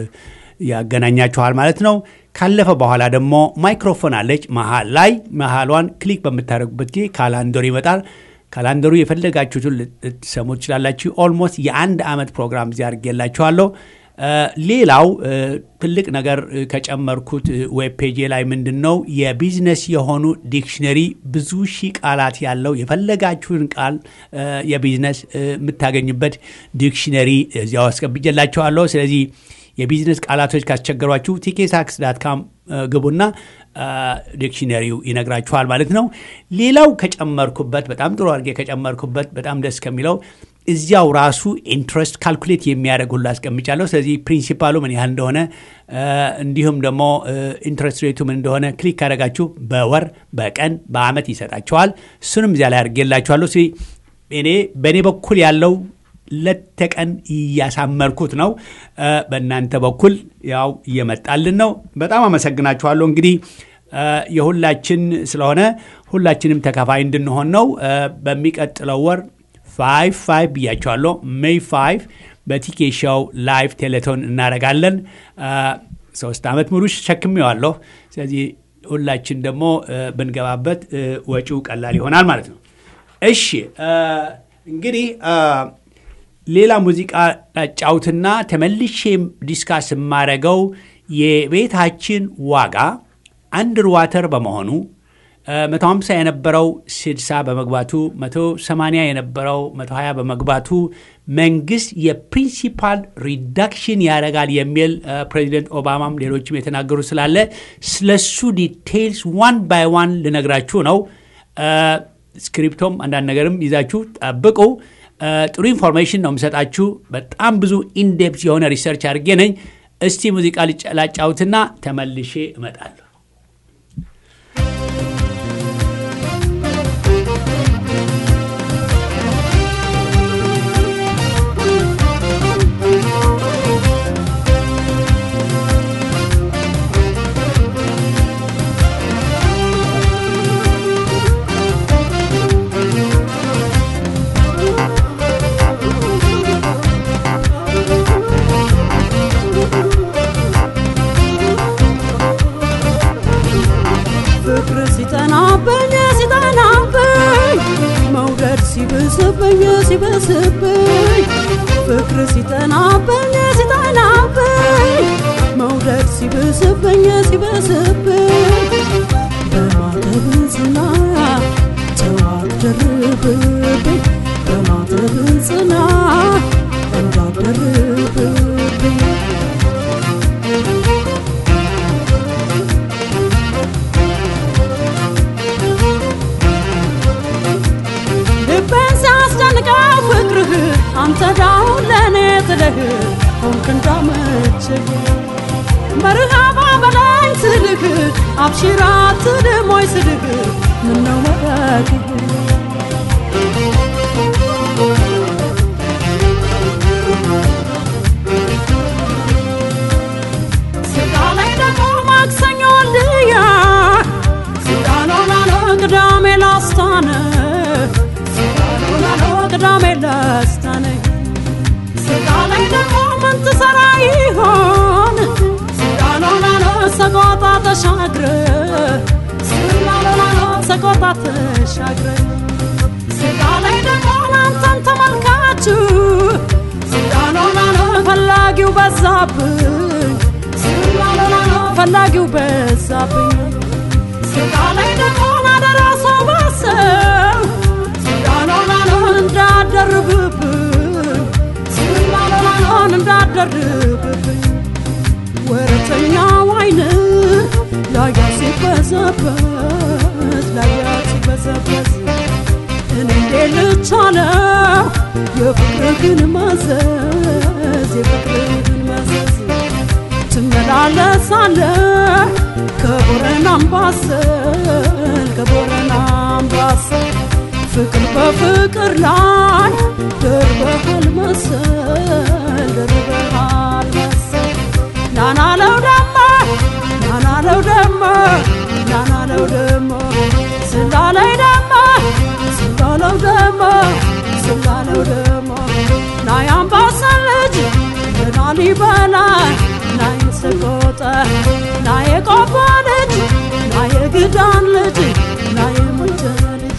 ያገናኛችኋል ማለት ነው። ካለፈ በኋላ ደግሞ ማይክሮፎን አለች መሀል ላይ። መሀሏን ክሊክ በምታደርጉበት ጊዜ ካላንደሩ ይመጣል። ካላንደሩ የፈለጋችሁትን ልትሰሙ ትችላላችሁ። ኦልሞስት የአንድ ዓመት ፕሮግራም እዚያ አድርጌላችኋለሁ። ሌላው ትልቅ ነገር ከጨመርኩት ዌብ ፔጄ ላይ ምንድን ነው የቢዝነስ የሆኑ ዲክሽነሪ ብዙ ሺህ ቃላት ያለው የፈለጋችሁን ቃል የቢዝነስ የምታገኙበት ዲክሽነሪ እዚያው አስቀብጬላችኋለሁ። ስለዚህ የቢዝነስ ቃላቶች ካስቸገሯችሁ ቲኬታክስ ዳት ካም ግቡና ዲክሽነሪው ይነግራችኋል ማለት ነው። ሌላው ከጨመርኩበት በጣም ጥሩ አድርጌ ከጨመርኩበት በጣም ደስ ከሚለው እዚያው ራሱ ኢንትረስት ካልኩሌት የሚያደርግ ሁሉ አስቀምጫለሁ። ስለዚህ ፕሪንሲፓሉ ምን ያህል እንደሆነ እንዲሁም ደግሞ ኢንትረስት ሬቱ ምን እንደሆነ ክሊክ ካደረጋችሁ በወር በቀን በአመት ይሰጣችኋል። እሱንም እዚያ ላይ አድርጌላችኋለሁ። እኔ በእኔ በኩል ያለው ለተቀን እያሳመርኩት ነው። በእናንተ በኩል ያው እየመጣልን ነው። በጣም አመሰግናችኋለሁ። እንግዲህ የሁላችን ስለሆነ ሁላችንም ተካፋይ እንድንሆን ነው። በሚቀጥለው ወር ፋይቭ ፋይቭ ብያቸዋለሁ። ሜይ ፋይቭ በቲኬ ሾው ላይቭ ቴሌቶን እናደርጋለን። ሶስት ዓመት ሙሉ ሸክሜዋለሁ። ስለዚህ ሁላችን ደግሞ ብንገባበት ወጪው ቀላል ይሆናል ማለት ነው። እሺ እንግዲህ ሌላ ሙዚቃ ጫውትና ተመልሼ ዲስካስ የማደርገው የቤታችን ዋጋ አንድር ዋተር በመሆኑ 150 የነበረው 60 በመግባቱ 180 የነበረው 120 በመግባቱ መንግስት የፕሪንሲፓል ሪዳክሽን ያደርጋል የሚል ፕሬዚደንት ኦባማም ሌሎችም የተናገሩ ስላለ ስለሱ ዲቴይልስ ዋን ባይ ዋን ልነግራችሁ ነው። ስክሪፕቶም አንዳንድ ነገርም ይዛችሁ ጠብቁ። ጥሩ ኢንፎርሜሽን ነው የምሰጣችሁ። በጣም ብዙ ኢንዴፕት የሆነ ሪሰርች አድርጌ ነኝ። እስቲ ሙዚቃ ላጫውትና ተመልሼ እመጣለሁ። ሲብስብኝ ሲበስብኝ ፍቅር ሲጠናብኝ ሲጠናብኝ መውደድ ሲብስብኝ ሲበስብኝ በማተብ ጽና ተዋደርብብኝ በማተብ ጽና እንዳደርብብኝ ልቤን ሲያስጨንቀው ፍቅርህ አንተ ዳው ለእኔ ጥለህ ሆንክ እንዳመችህ መርሃባ በላኝ ስልህ አብሽራ ትድሞይ ስልህ ምነው መረግህ ስጋ ላይ ደግሞ ማክሰኞ ልያ ስጋሎላሎ ቅዳሜ ላስታነ ስጋሎላሎ ቅዳሜ ላስታነ ስጋ ላይ ደግሞ ምን ትሰራ ይሆን ስጋሎላሎ ሰቆጣ ተሻግረ ስጋሎላሎ ሰቆጣ ተሻግረ ስጋ ላይ ደግሞ አንተን ተመልካችሁ ስጋሎላሎ ፈላጊው በዛብኝ ስጋሎላሎ ፈላጊው በዛብኝ ስጋ ላይ ደግሞ አደረሰው ባሰው ስጋሎላሎን እንዳደርብብኝ ስጋሎላሎን እንዳደርብብኝ ወረተኛው አይን ላያ ሲበዘበዝ ላያ ሲበዘበዝ እኔ እንዴት ልቻለው የፍቅርህን መዘዝ የፍቅርህን መዘዝ ትመላለሳለህ ከቦረና አምባሰል ከቦረና አምባሰል ፍቅር በፍቅር ላይ ደርበሃል መሰል ደርበሃል መሰል ናናለው ደሞ ናናለው ደሞ ናናለው ደሞ ስላለይ ደሞ ስላለው ደሞ ስላለው ደሞ ናይ አምባሰል ልጅ የላሊበላ ናይ ሰቆጣ ናይ የቆቦ ልጅ ናይ የግዳን ልጅ ናይ የሙንተ ልጅ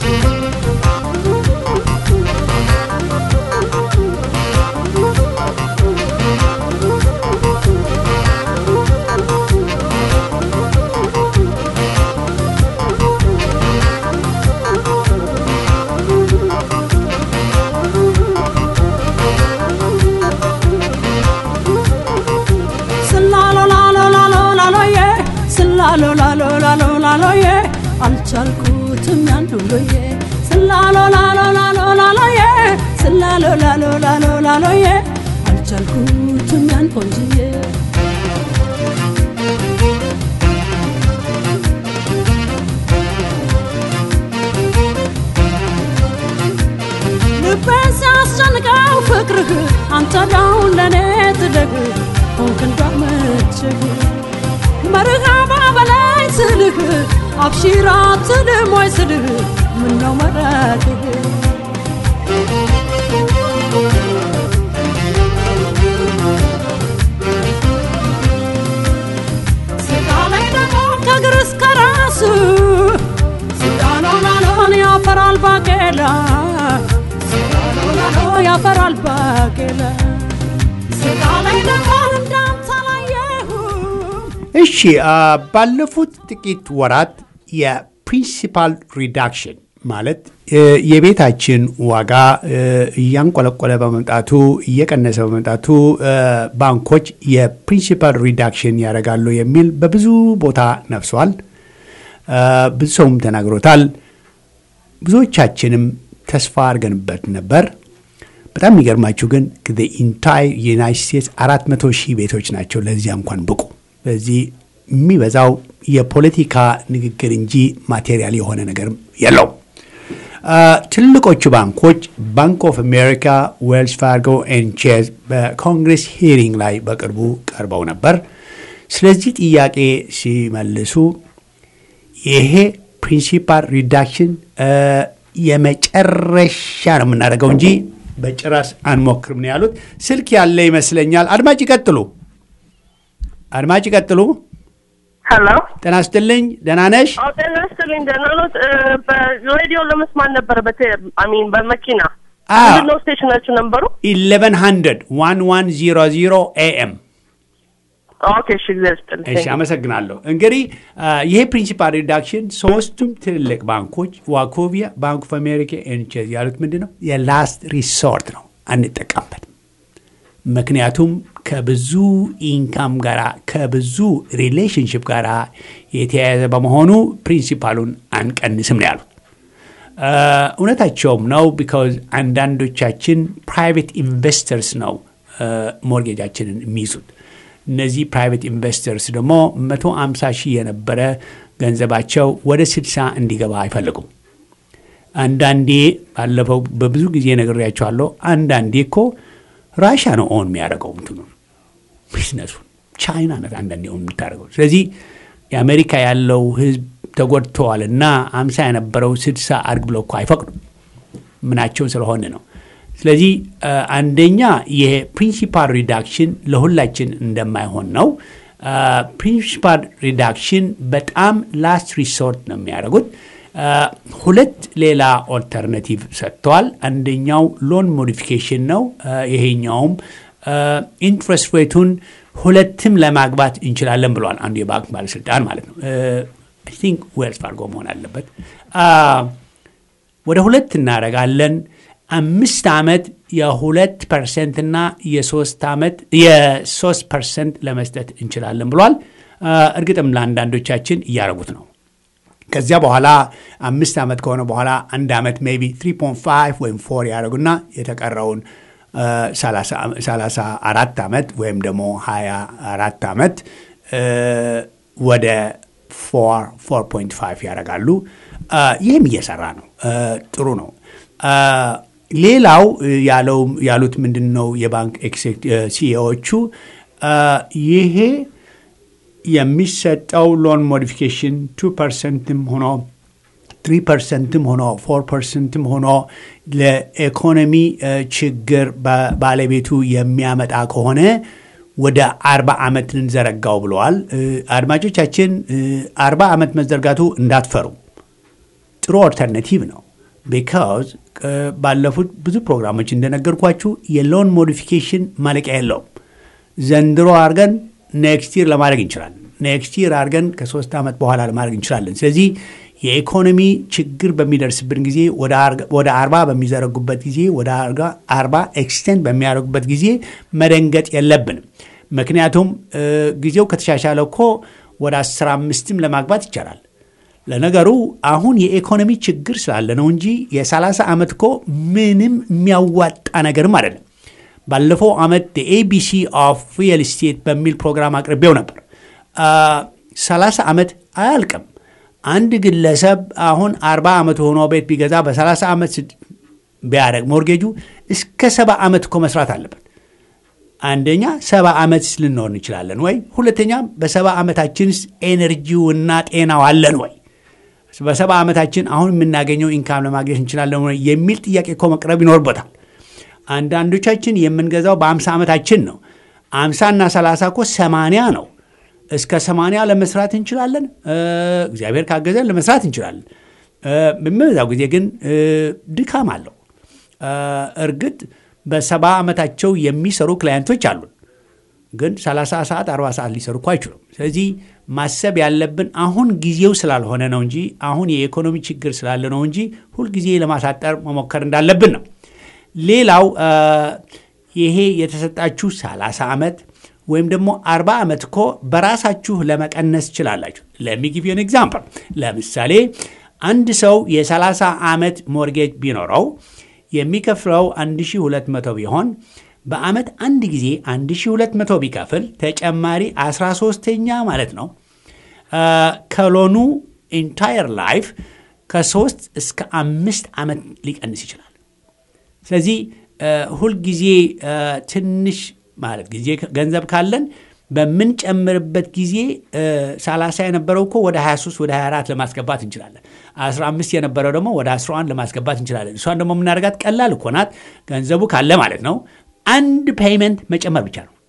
ስላሎላሎላሎላሎዬ ስላሎላሎላሎላሎዬ አልቻልኩትም ያን ሁሉዬ ስላሎላሎላሎላሎዬ ስላሎላሎላሎላሎዬ አልቻልኩትም ያን ቆንጅዬ ልቤን ሲያስጨንቀው ፍቅርህ አንተ ዳውን ለእኔ ትደግ ሆንክ እንዳመችህ መርሃባ በላይ ስልህ አብሺራ ትልም ወይ ስልህ ምነው መረቅህ ስጋ ላይ ደግሞ ከእግር እስከ ራስ ስጋሎላሎን ያፈራል ባቄላ ስጋሎላሎ ያፈራል ባቄላ ስጋ ላይ ደግሞ እንዳንተ አላየሁም እሺ ባለፉት ጥቂት ወራት የፕሪንሲፓል ሪዳክሽን ማለት የቤታችን ዋጋ እያንቆለቆለ በመምጣቱ እየቀነሰ በመምጣቱ ባንኮች የፕሪንሲፓል ሪዳክሽን ያደርጋሉ የሚል በብዙ ቦታ ነፍሷል። ብዙ ሰውም ተናግሮታል። ብዙዎቻችንም ተስፋ አድርገንበት ነበር። በጣም የሚገርማችሁ ግን ኢንታይ ዩናይት ስቴትስ አራት መቶ ሺህ ቤቶች ናቸው ለዚያ እንኳን ብቁ። በዚህ የሚበዛው የፖለቲካ ንግግር እንጂ ማቴሪያል የሆነ ነገርም የለውም። ትልቆቹ ባንኮች ባንክ ኦፍ አሜሪካ፣ ዌልስ ፋርጎ ኤን ቼዝ በኮንግሬስ ሂሪንግ ላይ በቅርቡ ቀርበው ነበር። ስለዚህ ጥያቄ ሲመልሱ ይሄ ፕሪንሲፓል ሪዳክሽን የመጨረሻ ነው የምናደርገው እንጂ በጭራሽ አንሞክርም ነው ያሉት። ስልክ ያለ ይመስለኛል። አድማጭ ይቀጥሉ፣ አድማጭ ይቀጥሉ። ሄሎ ጤና ይስጥልኝ። ደህና ነሽ? አዎ ጤና ይስጥልኝ። ደህና ኖት? በሬዲዮ ለመስማት ነበረ በቴ አሚን በመኪና አዎ። ምንድን ነው ስቴሽናችሁ ነበሩ? ኢሌቨን ሀንድረድ ዋን ዋን ዚሮ ዚሮ ኤኤም ኦኬ እሺ፣ እግዚአብሔር ይስጥልኝ። እሺ አመሰግናለሁ። እንግዲህ ይሄ ፕሪንሲፓል ሪዳክሽን ሶስቱም ትልልቅ ባንኮች ዋኮቪያ፣ ባንክ ኦፍ አሜሪካ፣ ኤንቼዝ ያሉት ምንድን ነው የላስት ሪሶርት ነው፣ አንጠቀምበትም። ምክንያቱም ከብዙ ኢንካም ጋር ከብዙ ሪሌሽንሽፕ ጋር የተያያዘ በመሆኑ ፕሪንሲፓሉን አንቀንስም ነው ያሉት። እውነታቸውም ነው። ቢካዝ አንዳንዶቻችን ፕራይቬት ኢንቨስተርስ ነው ሞርጌጃችንን የሚይዙት። እነዚህ ፕራይቬት ኢንቨስተርስ ደግሞ መቶ አምሳ ሺህ የነበረ ገንዘባቸው ወደ ስልሳ እንዲገባ አይፈልጉም። አንዳንዴ ባለፈው በብዙ ጊዜ ነግሬያቸዋለሁ። አንዳንዴ እኮ ራሻ ነው ኦን የሚያደርገው እንትኑ ቢዝነሱን ቻይና ነት አንዳንዴ ኦን የምታደርገው። ስለዚህ የአሜሪካ ያለው ህዝብ ተጎድተዋል እና አምሳ የነበረው ስድሳ አድርግ ብለው እኮ አይፈቅዱም ምናቸው ስለሆነ ነው። ስለዚህ አንደኛ ይሄ ፕሪንሲፓል ሪዳክሽን ለሁላችን እንደማይሆን ነው። ፕሪንሲፓል ሪዳክሽን በጣም ላስት ሪሶርት ነው የሚያደርጉት። ሁለት ሌላ ኦልተርናቲቭ ሰጥተዋል። አንደኛው ሎን ሞዲፊኬሽን ነው። ይሄኛውም ኢንትረስት ሬቱን ሁለትም ለማግባት እንችላለን ብለዋል አንዱ የባንክ ባለስልጣን ማለት ነው። አይ ቲንክ ዌልስ ፋርጎ መሆን አለበት። ወደ ሁለት እናደርጋለን። አምስት ዓመት የሁለት ፐርሰንት እና የሶስት ዓመት የሶስት ፐርሰንት ለመስጠት እንችላለን ብሏል። እርግጥም ለአንዳንዶቻችን እያደረጉት ነው። ከዚያ በኋላ አምስት ዓመት ከሆነ በኋላ አንድ ዓመት ሜይ ቢ 3.5 ወይም ፎር ያደረጉና የተቀረውን 34 ዓመት ወይም ደግሞ 24 ዓመት ወደ 4.5 ያደርጋሉ። ይህም እየሰራ ነው። ጥሩ ነው። ሌላው ያሉት ምንድን ነው? የባንክ ሲኢኦዎቹ ይሄ የሚሰጠው ሎን ሞዲፊኬሽን ቱ ፐርሰንትም ሆኖ ትሪ ፐርሰንትም ሆኖ ፎር ፐርሰንትም ሆኖ ለኢኮኖሚ ችግር ባለቤቱ የሚያመጣ ከሆነ ወደ አርባ ዓመት ልንዘረጋው ብለዋል። አድማጮቻችን አርባ ዓመት መዘርጋቱ እንዳትፈሩ፣ ጥሩ ኦልተርናቲቭ ነው። ቢካዝ ባለፉት ብዙ ፕሮግራሞች እንደነገርኳችሁ የሎን ሞዲፊኬሽን ማለቂያ የለውም። ዘንድሮ አድርገን ኔክስት ይር ለማድረግ እንችላለን። ኔክስት ይር አድርገን ከሶስት ዓመት በኋላ ለማድረግ እንችላለን። ስለዚህ የኢኮኖሚ ችግር በሚደርስብን ጊዜ ወደ አርባ በሚዘረጉበት ጊዜ ወደ አርባ ኤክስቴንድ በሚያደርጉበት ጊዜ መደንገጥ የለብንም። ምክንያቱም ጊዜው ከተሻሻለ እኮ ወደ አስራ አምስትም ለማግባት ይቻላል። ለነገሩ አሁን የኢኮኖሚ ችግር ስላለ ነው እንጂ የሰላሳ ዓመት እኮ ምንም የሚያዋጣ ነገርም አይደለም። ባለፈው ዓመት ኤቢሲ ኦፍ ሪል ስቴት በሚል ፕሮግራም አቅርቤው ነበር። ሰላሳ ዓመት አያልቅም። አንድ ግለሰብ አሁን አርባ ዓመት ሆኖ ቤት ቢገዛ በሰላሳ ዓመት ቢያደርግ ሞርጌጁ እስከ ሰባ ዓመት እኮ መስራት አለበት። አንደኛ ሰባ ዓመት ልንኖር እንችላለን ወይ? ሁለተኛ በሰባ ዓመታችንስ ኤነርጂውና ጤናው አለን ወይ? በሰባ ዓመታችን አሁን የምናገኘው ኢንካም ለማግኘት እንችላለን ወይ የሚል ጥያቄ እኮ መቅረብ ይኖርበታል። አንዳንዶቻችን የምንገዛው በአምሳ ዓመታችን ነው። አምሳና ሰላሳ እኮ ሰማንያ ነው። እስከ ሰማንያ ለመስራት እንችላለን። እግዚአብሔር ካገዘን ለመስራት እንችላለን። በሚበዛው ጊዜ ግን ድካም አለው። እርግጥ በሰባ ዓመታቸው የሚሰሩ ክላየንቶች አሉን፣ ግን 30 ሰዓት 40 ሰዓት ሊሰሩ እኮ አይችሉም። ስለዚህ ማሰብ ያለብን አሁን ጊዜው ስላልሆነ ነው እንጂ አሁን የኢኮኖሚ ችግር ስላለ ነው እንጂ ሁልጊዜ ለማሳጠር መሞከር እንዳለብን ነው። ሌላው ይሄ የተሰጣችሁ 30 ዓመት ወይም ደግሞ 40 ዓመት እኮ በራሳችሁ ለመቀነስ ትችላላችሁ። ለሚጊቭ ን ኤግዛምፕል ለምሳሌ አንድ ሰው የ30 ዓመት ሞርጌጅ ቢኖረው የሚከፍለው 1200 ቢሆን በዓመት አንድ ጊዜ 1200 ቢከፍል ተጨማሪ 13ተኛ ማለት ነው ከሎኑ ኢንታየር ላይፍ ከሶስት እስከ አምስት ዓመት ሊቀንስ ይችላል። ስለዚህ ሁልጊዜ ትንሽ ማለት ጊዜ ገንዘብ ካለን በምንጨምርበት ጊዜ 30 የነበረው እኮ ወደ 23 ወደ 24 ለማስገባት እንችላለን። 15 የነበረው ደግሞ ወደ 11 ለማስገባት እንችላለን። እሷን ደግሞ የምናደርጋት ቀላል እኮ ናት። ገንዘቡ ካለ ማለት ነው። አንድ ፔይመንት መጨመር ብቻ ነው።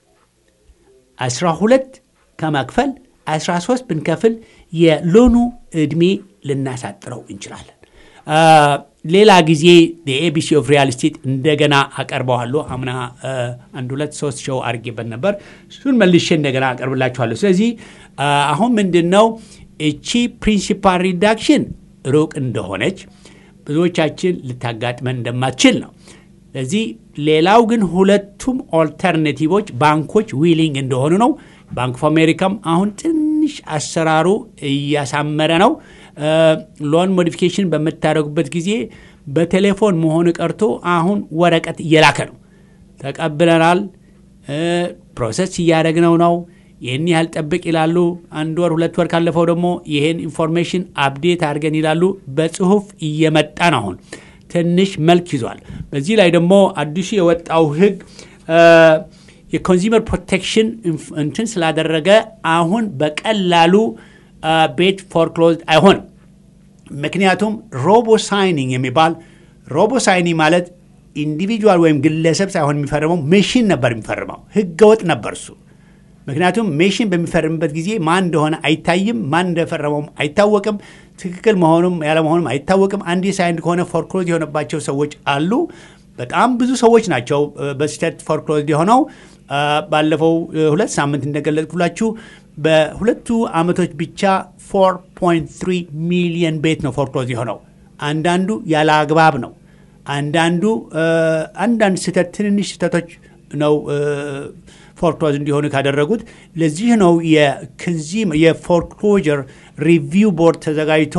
12 ከመክፈል 13 ብንከፍል የሎኑ ዕድሜ ልናሳጥረው እንችላለን። ሌላ ጊዜ የኤቢሲ ኦፍ ሪያል ስቴት እንደገና አቀርበዋለሁ። አምና አንድ ሁለት ሶስት ሾው አድርጌበት ነበር። እሱን መልሼ እንደገና አቀርብላችኋለሁ። ስለዚህ አሁን ምንድን ነው እቺ ፕሪንሲፓል ሪዳክሽን ሩቅ እንደሆነች ብዙዎቻችን ልታጋጥመን እንደማትችል ነው። ስለዚህ ሌላው ግን ሁለቱም ኦልተርኔቲቮች ባንኮች ዊሊንግ እንደሆኑ ነው። ባንክ ኦፍ አሜሪካም አሁን ትንሽ አሰራሩ እያሳመረ ነው። ሎን ሞዲፊኬሽን በምታደርጉበት ጊዜ በቴሌፎን መሆኑ ቀርቶ አሁን ወረቀት እየላከ ነው። ተቀብለናል፣ ፕሮሰስ እያደረግነው ነው፣ ይህን ያህል ጠብቅ ይላሉ። አንድ ወር ሁለት ወር ካለፈው ደግሞ ይህን ኢንፎርሜሽን አፕዴት አድርገን ይላሉ። በጽሁፍ እየመጣ ነው። አሁን ትንሽ መልክ ይዟል። በዚህ ላይ ደግሞ አዲሱ የወጣው ህግ የኮንሱመር ፕሮቴክሽን እንትን ስላደረገ አሁን በቀላሉ ቤት ፎርክሎዝድ አይሆንም። ምክንያቱም ሮቦ ሳይኒንግ የሚባል ሮቦ ሳይኒንግ ማለት ኢንዲቪጁዋል ወይም ግለሰብ ሳይሆን የሚፈርመው ሜሽን ነበር የሚፈርመው። ህገወጥ ነበር እሱ። ምክንያቱም ሜሽን በሚፈርምበት ጊዜ ማን እንደሆነ አይታይም፣ ማን እንደፈረመውም አይታወቅም፣ ትክክል መሆኑም ያለመሆኑም አይታወቅም። አንድ ሳይንድ ከሆነ ፎርክሎዝ የሆነባቸው ሰዎች አሉ። በጣም ብዙ ሰዎች ናቸው በስህተት ፎርክሎዝ የሆነው። ባለፈው ሁለት ሳምንት እንደገለጽኩላችሁ በሁለቱ ዓመቶች ብቻ 4.3 ሚሊየን ቤት ነው ፎርክሎዝ የሆነው። አንዳንዱ ያለ አግባብ ነው። አንዳንዱ አንዳንድ ስህተት ትንንሽ ስህተቶች ነው ፎርክሎዝ እንዲሆኑ ካደረጉት። ለዚህ ነው የፎርክሎጀር ሪቪው ቦርድ ተዘጋጅቶ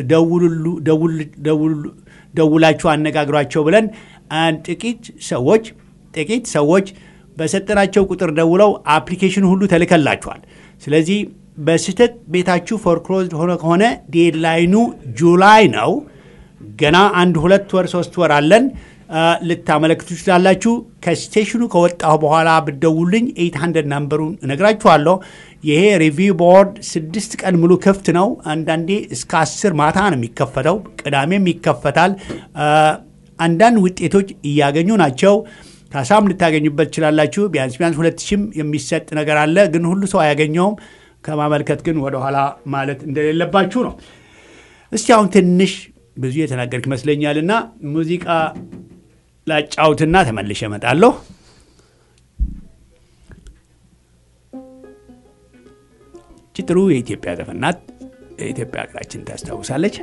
ደውላችሁ አነጋግሯቸው ብለን ጥቂት ሰዎች ጥቂት ሰዎች በሰጠናቸው ቁጥር ደውለው አፕሊኬሽን ሁሉ ተልከላችኋል። ስለዚህ በስህተት ቤታችሁ ፎርክሎዝድ ሆነ ከሆነ ዴድላይኑ ጁላይ ነው። ገና አንድ ሁለት ወር ሶስት ወር አለን። ልታመለክቱ ትችላላችሁ። ከስቴሽኑ ከወጣሁ በኋላ ብደውልኝ 800 ናምበሩን እነግራችኋለሁ። ይሄ ሪቪው ቦርድ ስድስት ቀን ሙሉ ክፍት ነው። አንዳንዴ እስከ አስር ማታ ነው የሚከፈተው። ቅዳሜም ይከፈታል። አንዳንድ ውጤቶች እያገኙ ናቸው። ካሳም ልታገኙበት ትችላላችሁ። ቢያንስ ቢያንስ ሁለት ሺህም የሚሰጥ ነገር አለ። ግን ሁሉ ሰው አያገኘውም። ከማመልከት ግን ወደኋላ ማለት እንደሌለባችሁ ነው። እስቲ አሁን ትንሽ ብዙ የተናገርክ ይመስለኛል እና ሙዚቃ ላጫውትና ተመልሼ እመጣለሁ። ጥሩ የኢትዮጵያ ዘፈን ናት። የኢትዮጵያ ሀገራችን ታስታውሳለች።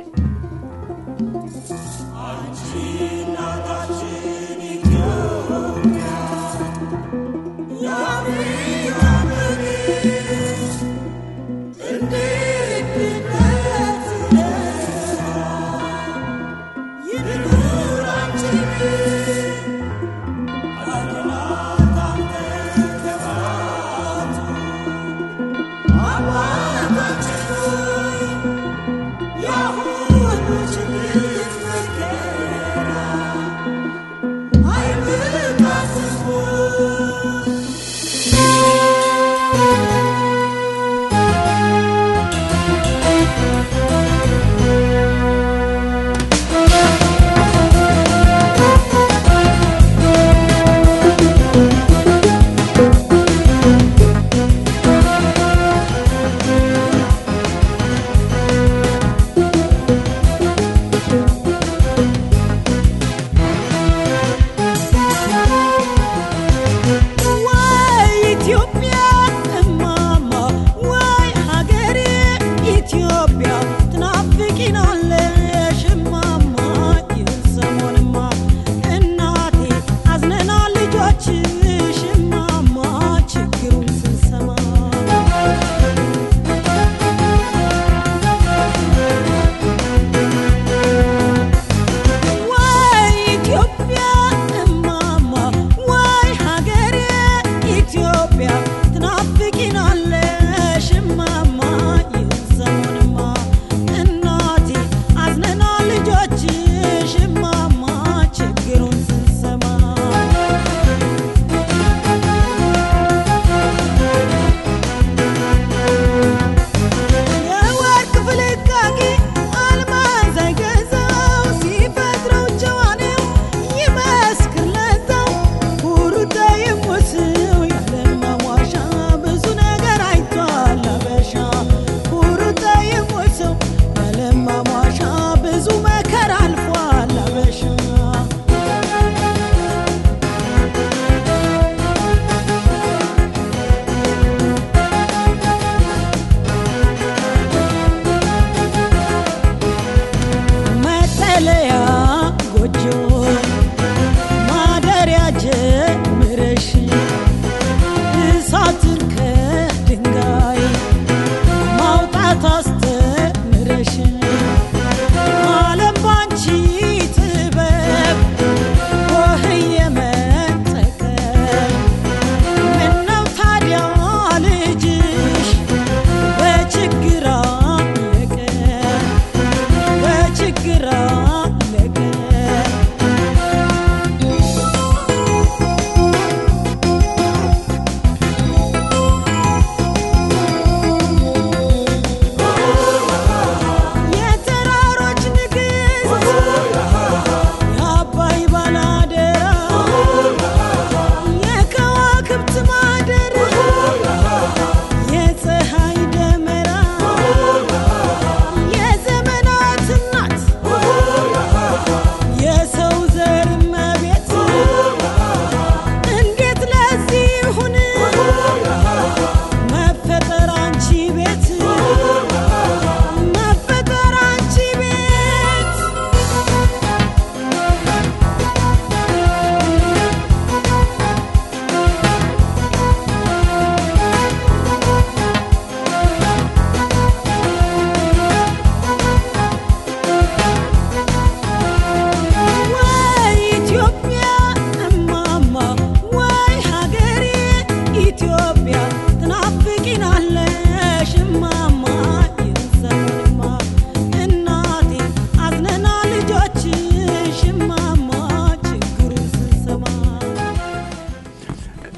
I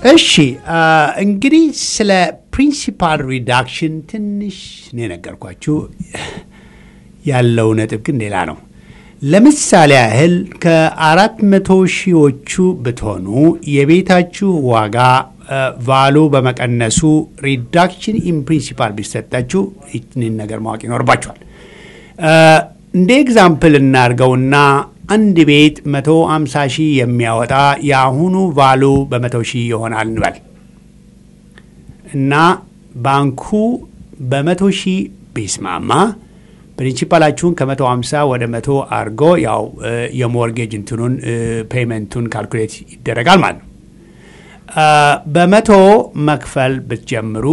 እሺ እንግዲህ ስለ ፕሪንሲፓል ሪዳክሽን ትንሽ ነው የነገርኳችሁ። ያለው ነጥብ ግን ሌላ ነው። ለምሳሌ ያህል ከአራት መቶ ሺዎቹ ብትሆኑ የቤታችሁ ዋጋ ቫሉ በመቀነሱ ሪዳክሽን ኢን ፕሪንሲፓል ቢሰጣችሁ ይህንን ነገር ማወቅ ይኖርባችኋል። እንደ ኤግዛምፕል እናድርገውና አንድ ቤት መቶ አምሳ ሺህ የሚያወጣ የአሁኑ ቫሉ በመቶ ሺህ ይሆናል እንበል እና ባንኩ በመቶ ሺህ ቢስማማ ፕሪንሲፓላችሁን ከመቶ ሀምሳ ወደ መቶ አድርጎ ያው የሞርጌጅ እንትኑን ፔይመንቱን ካልኩሌት ይደረጋል ማለት ነው። በመቶ መክፈል ብትጀምሩ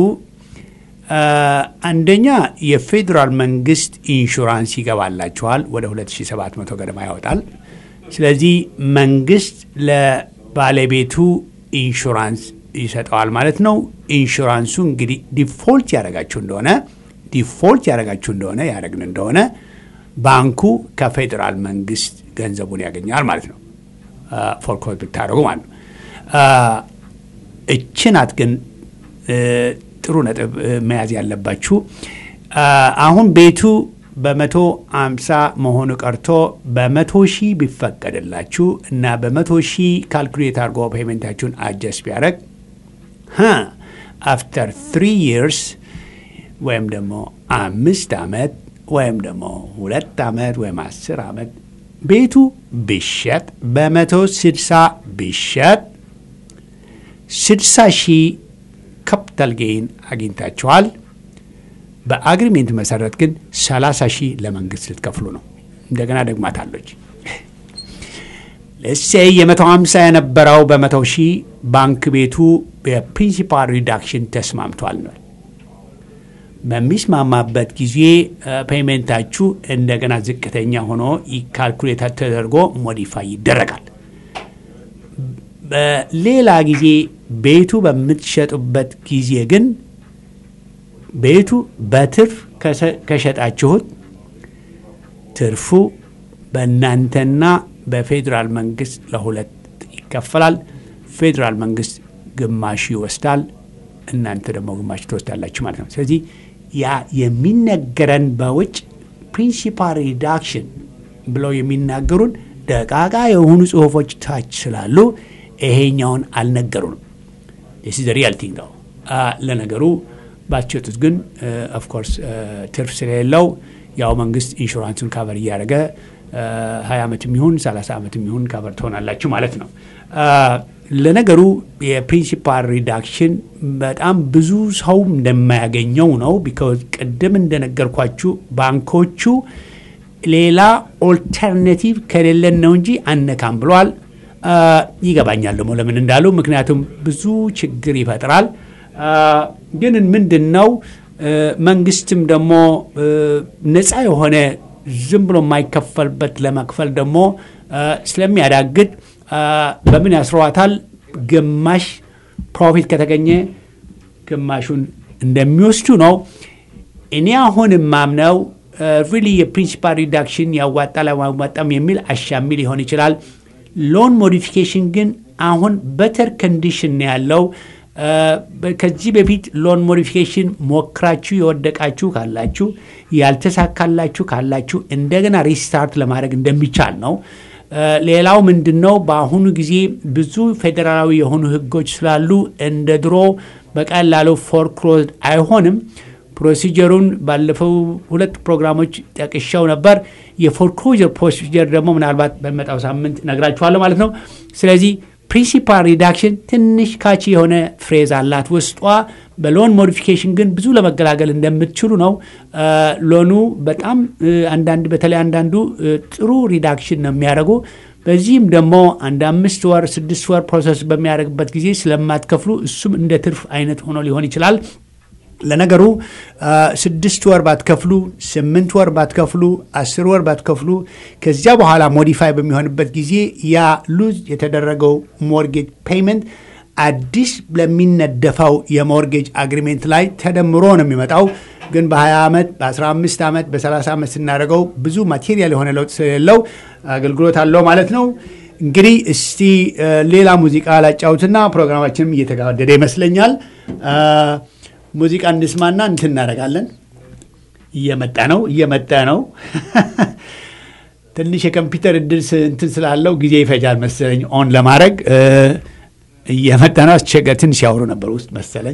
አንደኛ የፌዴራል መንግስት ኢንሹራንስ ይገባላችኋል። ወደ 2700 ገደማ ያወጣል። ስለዚህ መንግስት ለባለቤቱ ኢንሹራንስ ይሰጠዋል ማለት ነው። ኢንሹራንሱ እንግዲህ ዲፎልት ያደረጋችሁ እንደሆነ ዲፎልት ያደረጋችሁ እንደሆነ ያደረግን እንደሆነ ባንኩ ከፌዴራል መንግስት ገንዘቡን ያገኛል ማለት ነው። ፎርኮት ብታደረጉ ማለት ነው። እችናት ግን ጥሩ ነጥብ መያዝ ያለባችሁ አሁን ቤቱ በመቶ አምሳ መሆኑ ቀርቶ በመቶ ሺህ ቢፈቀድላችሁ እና በመቶ ሺህ ካልኩሌት አድርጎ ፔመንታችሁን አጀስት ቢያደረግ አፍተር ትሪ ይርስ ወይም ደግሞ አምስት ዓመት ወይም ደግሞ ሁለት ዓመት ወይም አስር ዓመት ቤቱ ቢሸጥ በመቶ ስድሳ ቢሸጥ ስድሳ ሺህ ካፒታል ጌይን አግኝታችኋል። በአግሪሜንት መሰረት ግን 30 ሺህ ለመንግስት ልትከፍሉ ነው። እንደገና ደግማታለች። ለሴ የ150 የነበረው በመቶ ሺህ ባንክ ቤቱ የፕሪንሲፓል ሪዳክሽን ተስማምቷል ነው። በሚስማማበት ጊዜ ፔይሜንታችሁ እንደገና ዝቅተኛ ሆኖ ካልኩሌት ተደርጎ ሞዲፋይ ይደረጋል። በሌላ ጊዜ ቤቱ በምትሸጡበት ጊዜ ግን ቤቱ በትርፍ ከሸጣችሁት ትርፉ በእናንተና በፌዴራል መንግስት ለሁለት ይከፈላል። ፌዴራል መንግስት ግማሽ ይወስዳል፣ እናንተ ደግሞ ግማሽ ትወስዳላችሁ ማለት ነው። ስለዚህ ያ የሚነገረን በውጭ ፕሪንሲፓል ሪዳክሽን ብለው የሚናገሩን ደቃቃ የሆኑ ጽሁፎች ታች ስላሉ ይሄኛውን አልነገሩንም። ስ ሪያል ቲንግ ነው። ለነገሩ ባትሸጡት ግን ኦፍኮርስ ትርፍ ስለሌለው ያው መንግስት ኢንሹራንሱን ካቨር እያደረገ ሀያ ዓመት የሚሆን ሰላሳ ዓመት የሚሆን ካቨር ትሆናላችሁ ማለት ነው። ለነገሩ የፕሪንሲፓል ሪዳክሽን በጣም ብዙ ሰው እንደማያገኘው ነው። ቢካዝ ቅድም እንደነገርኳችሁ ባንኮቹ ሌላ ኦልተርኔቲቭ ከሌለን ነው እንጂ አነካም ብሏል። ይገባኛል ደግሞ ለምን እንዳሉ፣ ምክንያቱም ብዙ ችግር ይፈጥራል። ግን ምንድን ነው መንግስትም ደግሞ ነፃ የሆነ ዝም ብሎ የማይከፈልበት ለመክፈል ደግሞ ስለሚያዳግድ በምን ያስረዋታል? ግማሽ ፕሮፊት ከተገኘ ግማሹን እንደሚወስዱ ነው። እኔ አሁን የማምነው ሪሊ የፕሪንሲፓል ሪዳክሽን ያዋጣል አያዋጣም የሚል አሻሚ ሊሆን ይችላል። ሎን ሞዲፊኬሽን ግን አሁን በተር ኮንዲሽን ነው ያለው። ከዚህ በፊት ሎን ሞዲፊኬሽን ሞክራችሁ የወደቃችሁ ካላችሁ ያልተሳካላችሁ ካላችሁ እንደገና ሪስታርት ለማድረግ እንደሚቻል ነው። ሌላው ምንድን ነው? በአሁኑ ጊዜ ብዙ ፌዴራላዊ የሆኑ ህጎች ስላሉ እንደ ድሮ በቀላሉ ፎርክሎዝ አይሆንም። ፕሮሲጀሩን ባለፈው ሁለት ፕሮግራሞች ጠቅሻው ነበር። የፎርክሎጀር ፕሮሲጀር ደግሞ ምናልባት በመጣው ሳምንት ነግራችኋለሁ ማለት ነው። ስለዚህ ፕሪንሲፓል ሪዳክሽን ትንሽ ካቺ የሆነ ፍሬዝ አላት ውስጧ። በሎን ሞዲፊኬሽን ግን ብዙ ለመገላገል እንደምትችሉ ነው። ሎኑ በጣም አንዳንድ በተለይ አንዳንዱ ጥሩ ሪዳክሽን ነው የሚያደርጉ። በዚህም ደግሞ አንድ አምስት ወር ስድስት ወር ፕሮሰስ በሚያደርግበት ጊዜ ስለማትከፍሉ እሱም እንደ ትርፍ አይነት ሆኖ ሊሆን ይችላል። ለነገሩ ስድስት ወር ባትከፍሉ፣ ስምንት ወር ባትከፍሉ፣ አስር ወር ባትከፍሉ ከዚያ በኋላ ሞዲፋይ በሚሆንበት ጊዜ ያ ሉዝ የተደረገው ሞርጌጅ ፔይመንት አዲስ ለሚነደፈው የሞርጌጅ አግሪሜንት ላይ ተደምሮ ነው የሚመጣው። ግን በ20 ዓመት በ15 ዓመት በ30 ዓመት ስናደርገው ብዙ ማቴሪያል የሆነ ለውጥ ስለሌለው አገልግሎት አለው ማለት ነው። እንግዲህ እስቲ ሌላ ሙዚቃ ላጫውትና ፕሮግራማችንም እየተጋደደ ይመስለኛል። ሙዚቃ እንስማና እንትን እናደርጋለን። እየመጣ ነው እየመጣ ነው። ትንሽ የኮምፒውተር እድል እንትን ስላለው ጊዜ ይፈጃል መሰለኝ ኦን ለማድረግ እየመጣ ነው። አስቸገ ትንሽ ያወሩ ነበር ውስጥ መሰለኝ።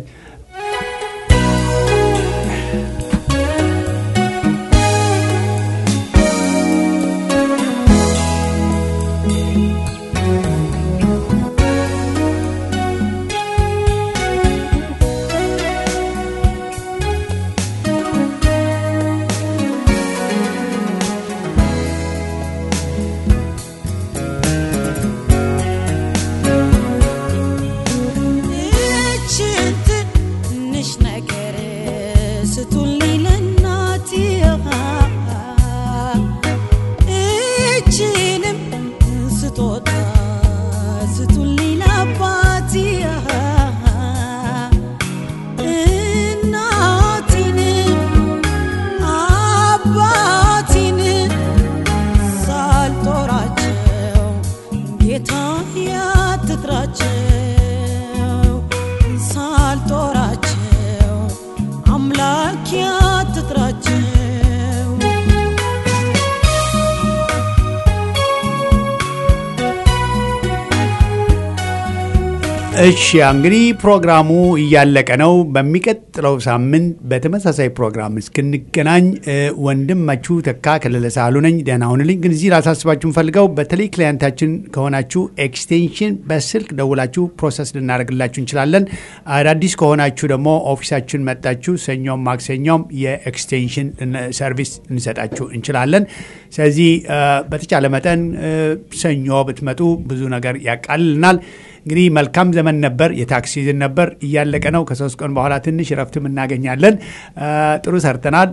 እሺ እንግዲህ ፕሮግራሙ እያለቀ ነው። በሚቀጥለው ሳምንት በተመሳሳይ ፕሮግራም እስክንገናኝ ወንድማችሁ ተካ ከለለ ሳህሉ ነኝ። ደህና ሁኑልኝ። ግን እዚህ ላሳስባችሁ ፈልገው በተለይ ክሊያንታችን ከሆናችሁ ኤክስቴንሽን በስልክ ደውላችሁ ፕሮሰስ ልናደርግላችሁ እንችላለን። አዳዲስ ከሆናችሁ ደግሞ ኦፊሳችን መጣችሁ ሰኞም ማክሰኞም የኤክስቴንሽን ሰርቪስ እንሰጣችሁ እንችላለን። ስለዚህ በተቻለ መጠን ሰኞ ብትመጡ ብዙ ነገር ያቃልልናል። እንግዲህ መልካም ዘመን ነበር። የታክስ ሲዝን ነበር፣ እያለቀ ነው። ከሶስት ቀን በኋላ ትንሽ እረፍትም እናገኛለን። ጥሩ ሰርተናል።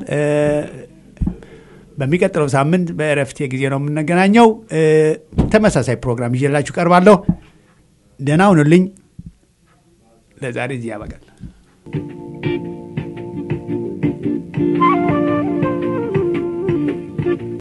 በሚቀጥለው ሳምንት በእረፍት ጊዜ ነው የምንገናኘው። ተመሳሳይ ፕሮግራም ይዤላችሁ ቀርባለሁ። ደህና ሁኑልኝ። ለዛሬ እዚህ ያበቃል።